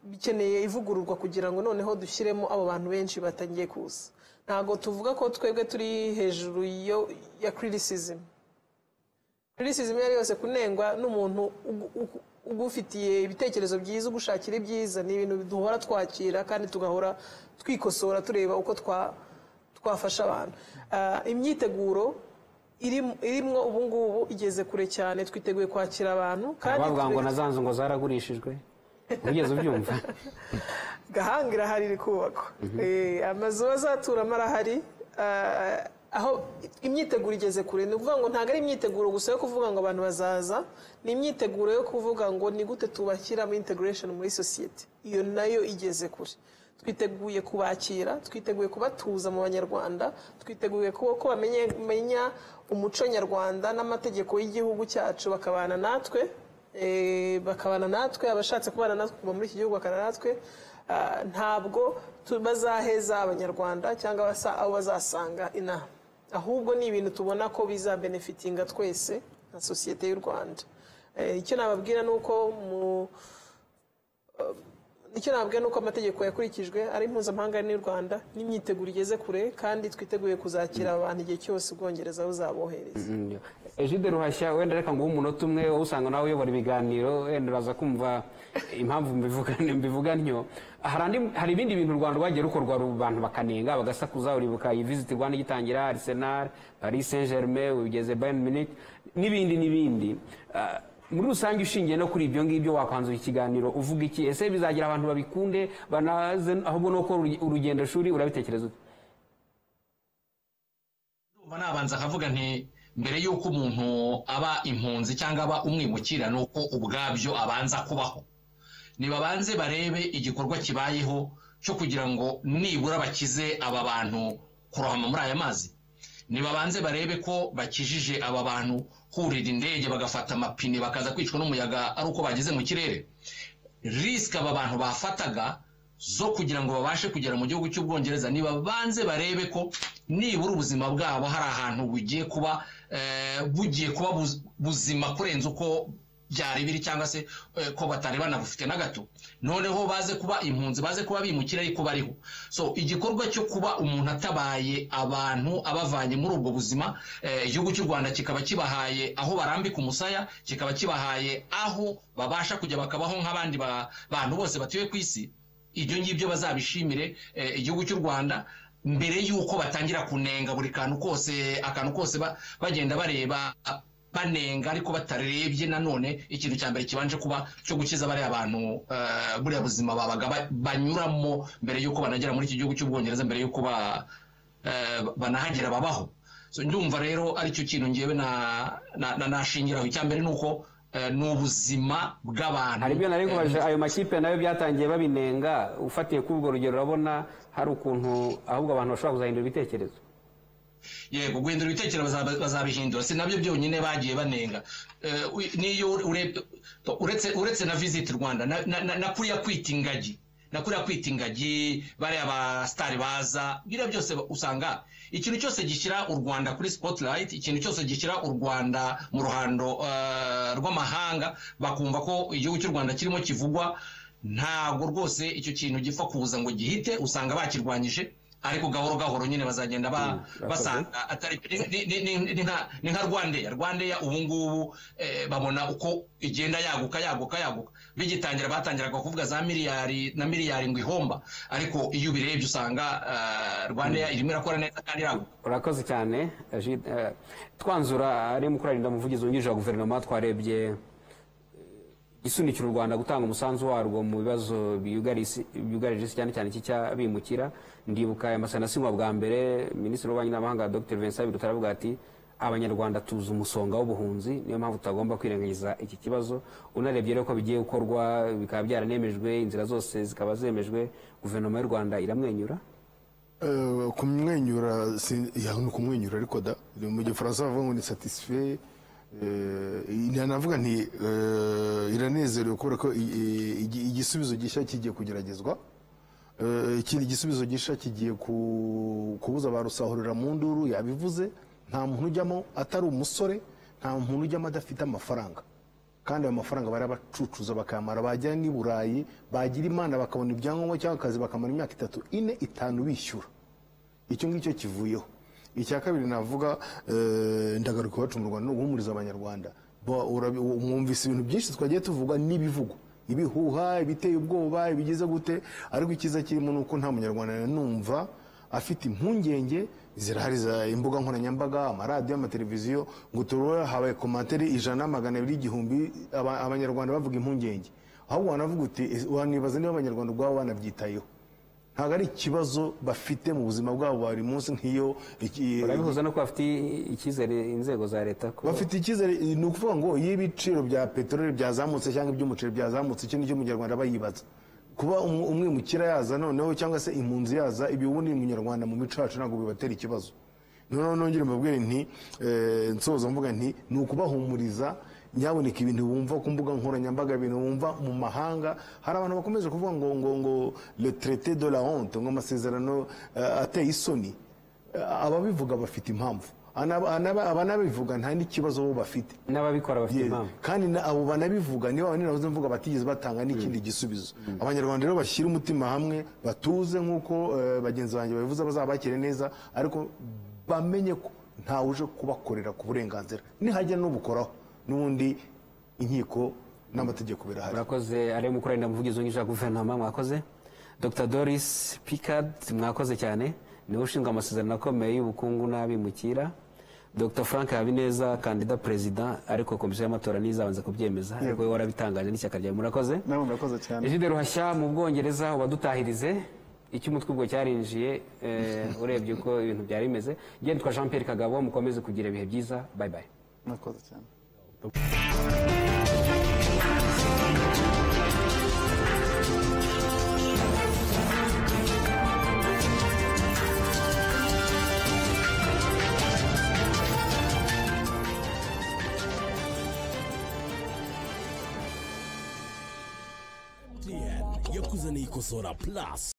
bikeneye ivugururwa kugira ngo noneho dushyiremo abo bantu benshi batangiye kuza ntabwo tuvuga ko twebwe turi hejuru yo- ya criticism criticism iyo ari yose kunengwa n'umuntu ugu- ugu- ugufitiye ibitekerezo byiza ugushakira ibyiza ni ibintu duhora twakira kandi tugahora twikosora tureba uko twa- twafasha abantu Ah, imyiteguro irim- irimwo ubu ngubu igeze kure cyane twiteguye kwakira abantu kandi bavuga ngo turi- na za nzu ngo zaragurishijwe ugeze ubyumva gahanga irahari iri kubakwa Eh, amazu bazaturamo arahari Ah, aho imyiteguro igeze kure ni ukuvuga ngo ntabwo ari imyiteguro gusa yo kuvuga ngo abantu bazaza ni imyiteguro yo kuvuga ngo ni gute tubashyiramo integration muri sosiyete iyo nayo igeze kure twiteguye kubakira twiteguye kubatuza mu banyarwanda twiteguye kuba ko bamenya umuco nyarwanda n'amategeko y'igihugu cyacu bakabana natwe Eh, bakabana natwe abashatse kubana natwe kuva muri iki gihugu bakabana natwe Ah, ntabwo tu- bazaheza abanyarwanda cyangwa abasa- abo bazasanga inaha ahubwo ni ibintu tubona ko bizabenefitinga twese nka sosiyete y'u rwanda Eh, icyo nababwira ni uko mu icyo nababwira ni uko amategeko yakurikijwe ari mpuzamahanga n'u rwanda n'imyiteguro igeze kure kandi twiteguye kuzakira abantu igihe cyose ubwongereza buzabohereza ejide ruhashya wenda reka nguhe umunota umwe wowe usanga nawe uyobora ibiganiro wenda uraza kumva impamvu mbivuga mbivuga ntyo Hari andi- hari ibindi bintu u rwanda rwagiye rukorwa ru- abantu bakanenga bagasakuza uribuka iyi visiti rwanda igitangira arsenal paris saint germain ugeze bayern munich n'ibindi n'ibindi Ah, muri rusange ushingiye no kuri ibyo ngibyo wakwanzura ikiganiro uvuga iki ese bizagira abantu babikunde banaze ahubwo nuko urugendo shuri urabitekereza ute Ndumva nabanza akavuga nti mbere y'uko umuntu aba impunzi cyangwa aba umwimukira ni uko ubwabyo abanza kubaho nibabanze barebe igikorwa kibayeho cyo kugira ngo nibura bakize aba bantu kurohama muri aya mazi nibabanze barebe ko bakijije aba bantu kurira indege bagafata amapine bakaza kwicwa n'umuyaga ari uko bageze mu kirere risike aba bantu bafataga zo kugira ngo babashe kugera mu gihugu cy'ubwongereza nibabanze barebe ko nibura ubuzima bwabo hari ahantu bugiye kuba eh, bugiye kuba buz- buzima kurenza uko byari biri cyangwa se eh, ko batari banabufite na gato noneho baze kuba impunzi baze kuba bimukira ariko bariho so igikorwa cyo kuba umuntu atabaye abantu abavanye muri ubwo buzima eh, igihugu cy'u rwanda kikaba kibahaye aho barambika umusaya kikaba kibahaye aho babasha kujya bakabaho nk'abandi ba- bantu bose batuye ku isi ibyo ngibyo bazabishimire eh, igihugu cy'u rwanda mbere y'uko batangira kunenga buri kantu kose akantu kose ba- bagenda bareba banenga ariko batarebye nanone ikintu cya mbere kibanje kuba cyo gukiza bariya bantu eh, buriya buzima babaga ba- banyuramo mbere y'uko banagera muri iki gihugu cy'ubwongereza mbere y'uko ba- eh, banahagera babaho So, ndumva rero aricyo kintu ngewe na na- na- nashingiraho icya mbere ni uko eh, ni ubuzima bw'abantu hari ibyo nari Eh, kubaje ayo makipe nayo byatangiye babinenga ufatiye kuri urwo rugero urabona hari ukuntu ahubwo abantu bashobora kuzahindura ibitekerezo yego guhindura ibitekerezo bazaba- bazabihindura si nabyo byonyine bagiye banenga Eh, u- n'iyo urebye uretse uretse na visit rwanda na- na- na na kuriya kwita ingagi na kuriya kwita ingagi bariya ba sitari baza biriya byose ba- usanga ikintu cyose gishyira u rwanda kuri spotlight ikintu cyose gishyira u rwanda mu ruhando eh, rw'amahanga bakumva ko igihugu cy'u rwanda kirimo kivugwa ntabwo rwose icyo kintu gipfa kuza ngo gihite usanga bakirwanyije ariko gahoro gahoro nyine bazagenda ba- Mm, basanga atari ni- ni- ni- ni nka- ni nka rwandeya rwandeya ubu ngubu eh, babona uko igenda yaguka yaguka yaguka bigitangira batangiraga kuvuga za miliyari na miliyari ngo ihomba ariko iyo ubirebye usanga eh, rwandeya irimo irakora neza kandi iraguka urakoze cyane eh, Gilles, eh, twanzura ari mukurarinda umuvugizi wungirije wa guverinoma twarebye eh, isunikira u rwanda gutanga umusanzu warwo mu bibazo biyugarije isi- byugarije isi cyane cyane iki cy'abimukira ndibuka aya masana asinywa bwa mbere minisitiri w'ububanyi n'amahanga dr vincent biruta aravuga ati abanyarwanda tuzi umusonga w'ubuhunzi niyo mpamvu tutagomba kwirengagiza iki kibazo unarebye rero ko bigiye gukorwa bikaba byaranemejwe inzira zose zikaba zemejwe guverinoma y'u rwanda iramwenyura Eh, kumwenyura si- ya, ni kumwenyura ariko da mu gifaransa bavuga ngo ni satisfait navuga nti eh, iranezerewe kubera ko i- i- igi- igisubizo gishya kigiye kugeragezwa Eh, ikindi gisubizo gishya kigiye ku- kubuza ba rusahurira mu nduru yabivuze nta muntu ujyamo atari umusore nta muntu ujyamo adafite amafaranga kandi ayo mafaranga bari bacucuza bakamara bajya n'i burayi bagira imana bakabona ibyangombwa cyangwa akazi bakamara imyaka itatu ine itanu bishyura icyo ngicyo kivuyeho icya kabiri navuga eh, ndagaruka iwacu mu rwanda ni uguhumuriza abanyarwanda Ba- urabi- mwumvise ibintu byinshi twagiye tuvuga n'ibivugwa ibihuha ibiteye ubwoba ibigize gute ariko icyiza kirimo ni uko nta munyarwanda nanumva afite impungenge zirahari za imbuga nkoranyambaga amaradiyo amateleviziyo ngo turore habaye komantere ijana magana abiri igihumbi aba- abanyarwanda bavuga impungenge ahubwo wanavuga uti "Ese wanibaza niba abanyarwanda ubwabo banabyitayeho ntabwo ari ikibazo bafite mu buzima bwabo bwa buri munsi nk'iyo iki- urabihuza no kuba bafite icyizere inzego za leta ko bafite icyizere ni ukuvuga ngo iyo ibiciro bya peteroli byazamutse cyangwa iby'umuceri byazamutse iki nicyo umunyarwanda bayibaza kuba umu- umwimukira yaza noneho cyangwa se impunzi yaza ibi ubundi umunyarwanda mu mico yacu ntabwo bibatera ikibazo noneho nongere mbabwire nti eh, nsoza mvuga nti ni ukubahumuriza nyaboneka ibintu bumva ku mbuga nkoranyambaga ibintu bumva mu mahanga hari abantu bakomeje kuvuga ngo ngo ngo le traité de la honte ngo amasezerano eh, ateye isoni ababivuga bafite impamvu Anaba- anaba- abanabivuga nta n'ikibazo bo bafite n'ababikora bafite Yeah. impamvu kandi na- abo banabivuga niba abanabuze mvuga batigeze batanga n'ikindi gisubizo abanyarwanda rero bashyira umutima hamwe batuze nk'uko eh, bagenzi banjye babivuze bazabakire neza ariko bamenye ko ntawe uje kubakorera ku burenganzira nihajya n'ubukoraho n'ubundi inkiko n'amategeko birahari murakoze ariyo mukoranira umuvugizi wungirije wa guverinoma mwakoze dr doris picard mwakoze cyane niwe ushinzwe amasezerano akomeye y'ubukungu n'abimukira dr frank habineza kandida perezida ariko komisiyo y'amatora ntizabanza kubyemeza ariko we warabitangaje n'ishyaka ryawe murakoze nawe murakoze cyane Egide Ruhashya mu Bwongereza ubadutahirize icyo umutwe ubwo cyarinjiye eh, urebye uko ibintu byari bimeze ngendwa Jean Pierre Kagabo mukomeze kugira ibihe byiza bye bye murakoze cyane MTN yakuzaniye ikosora plus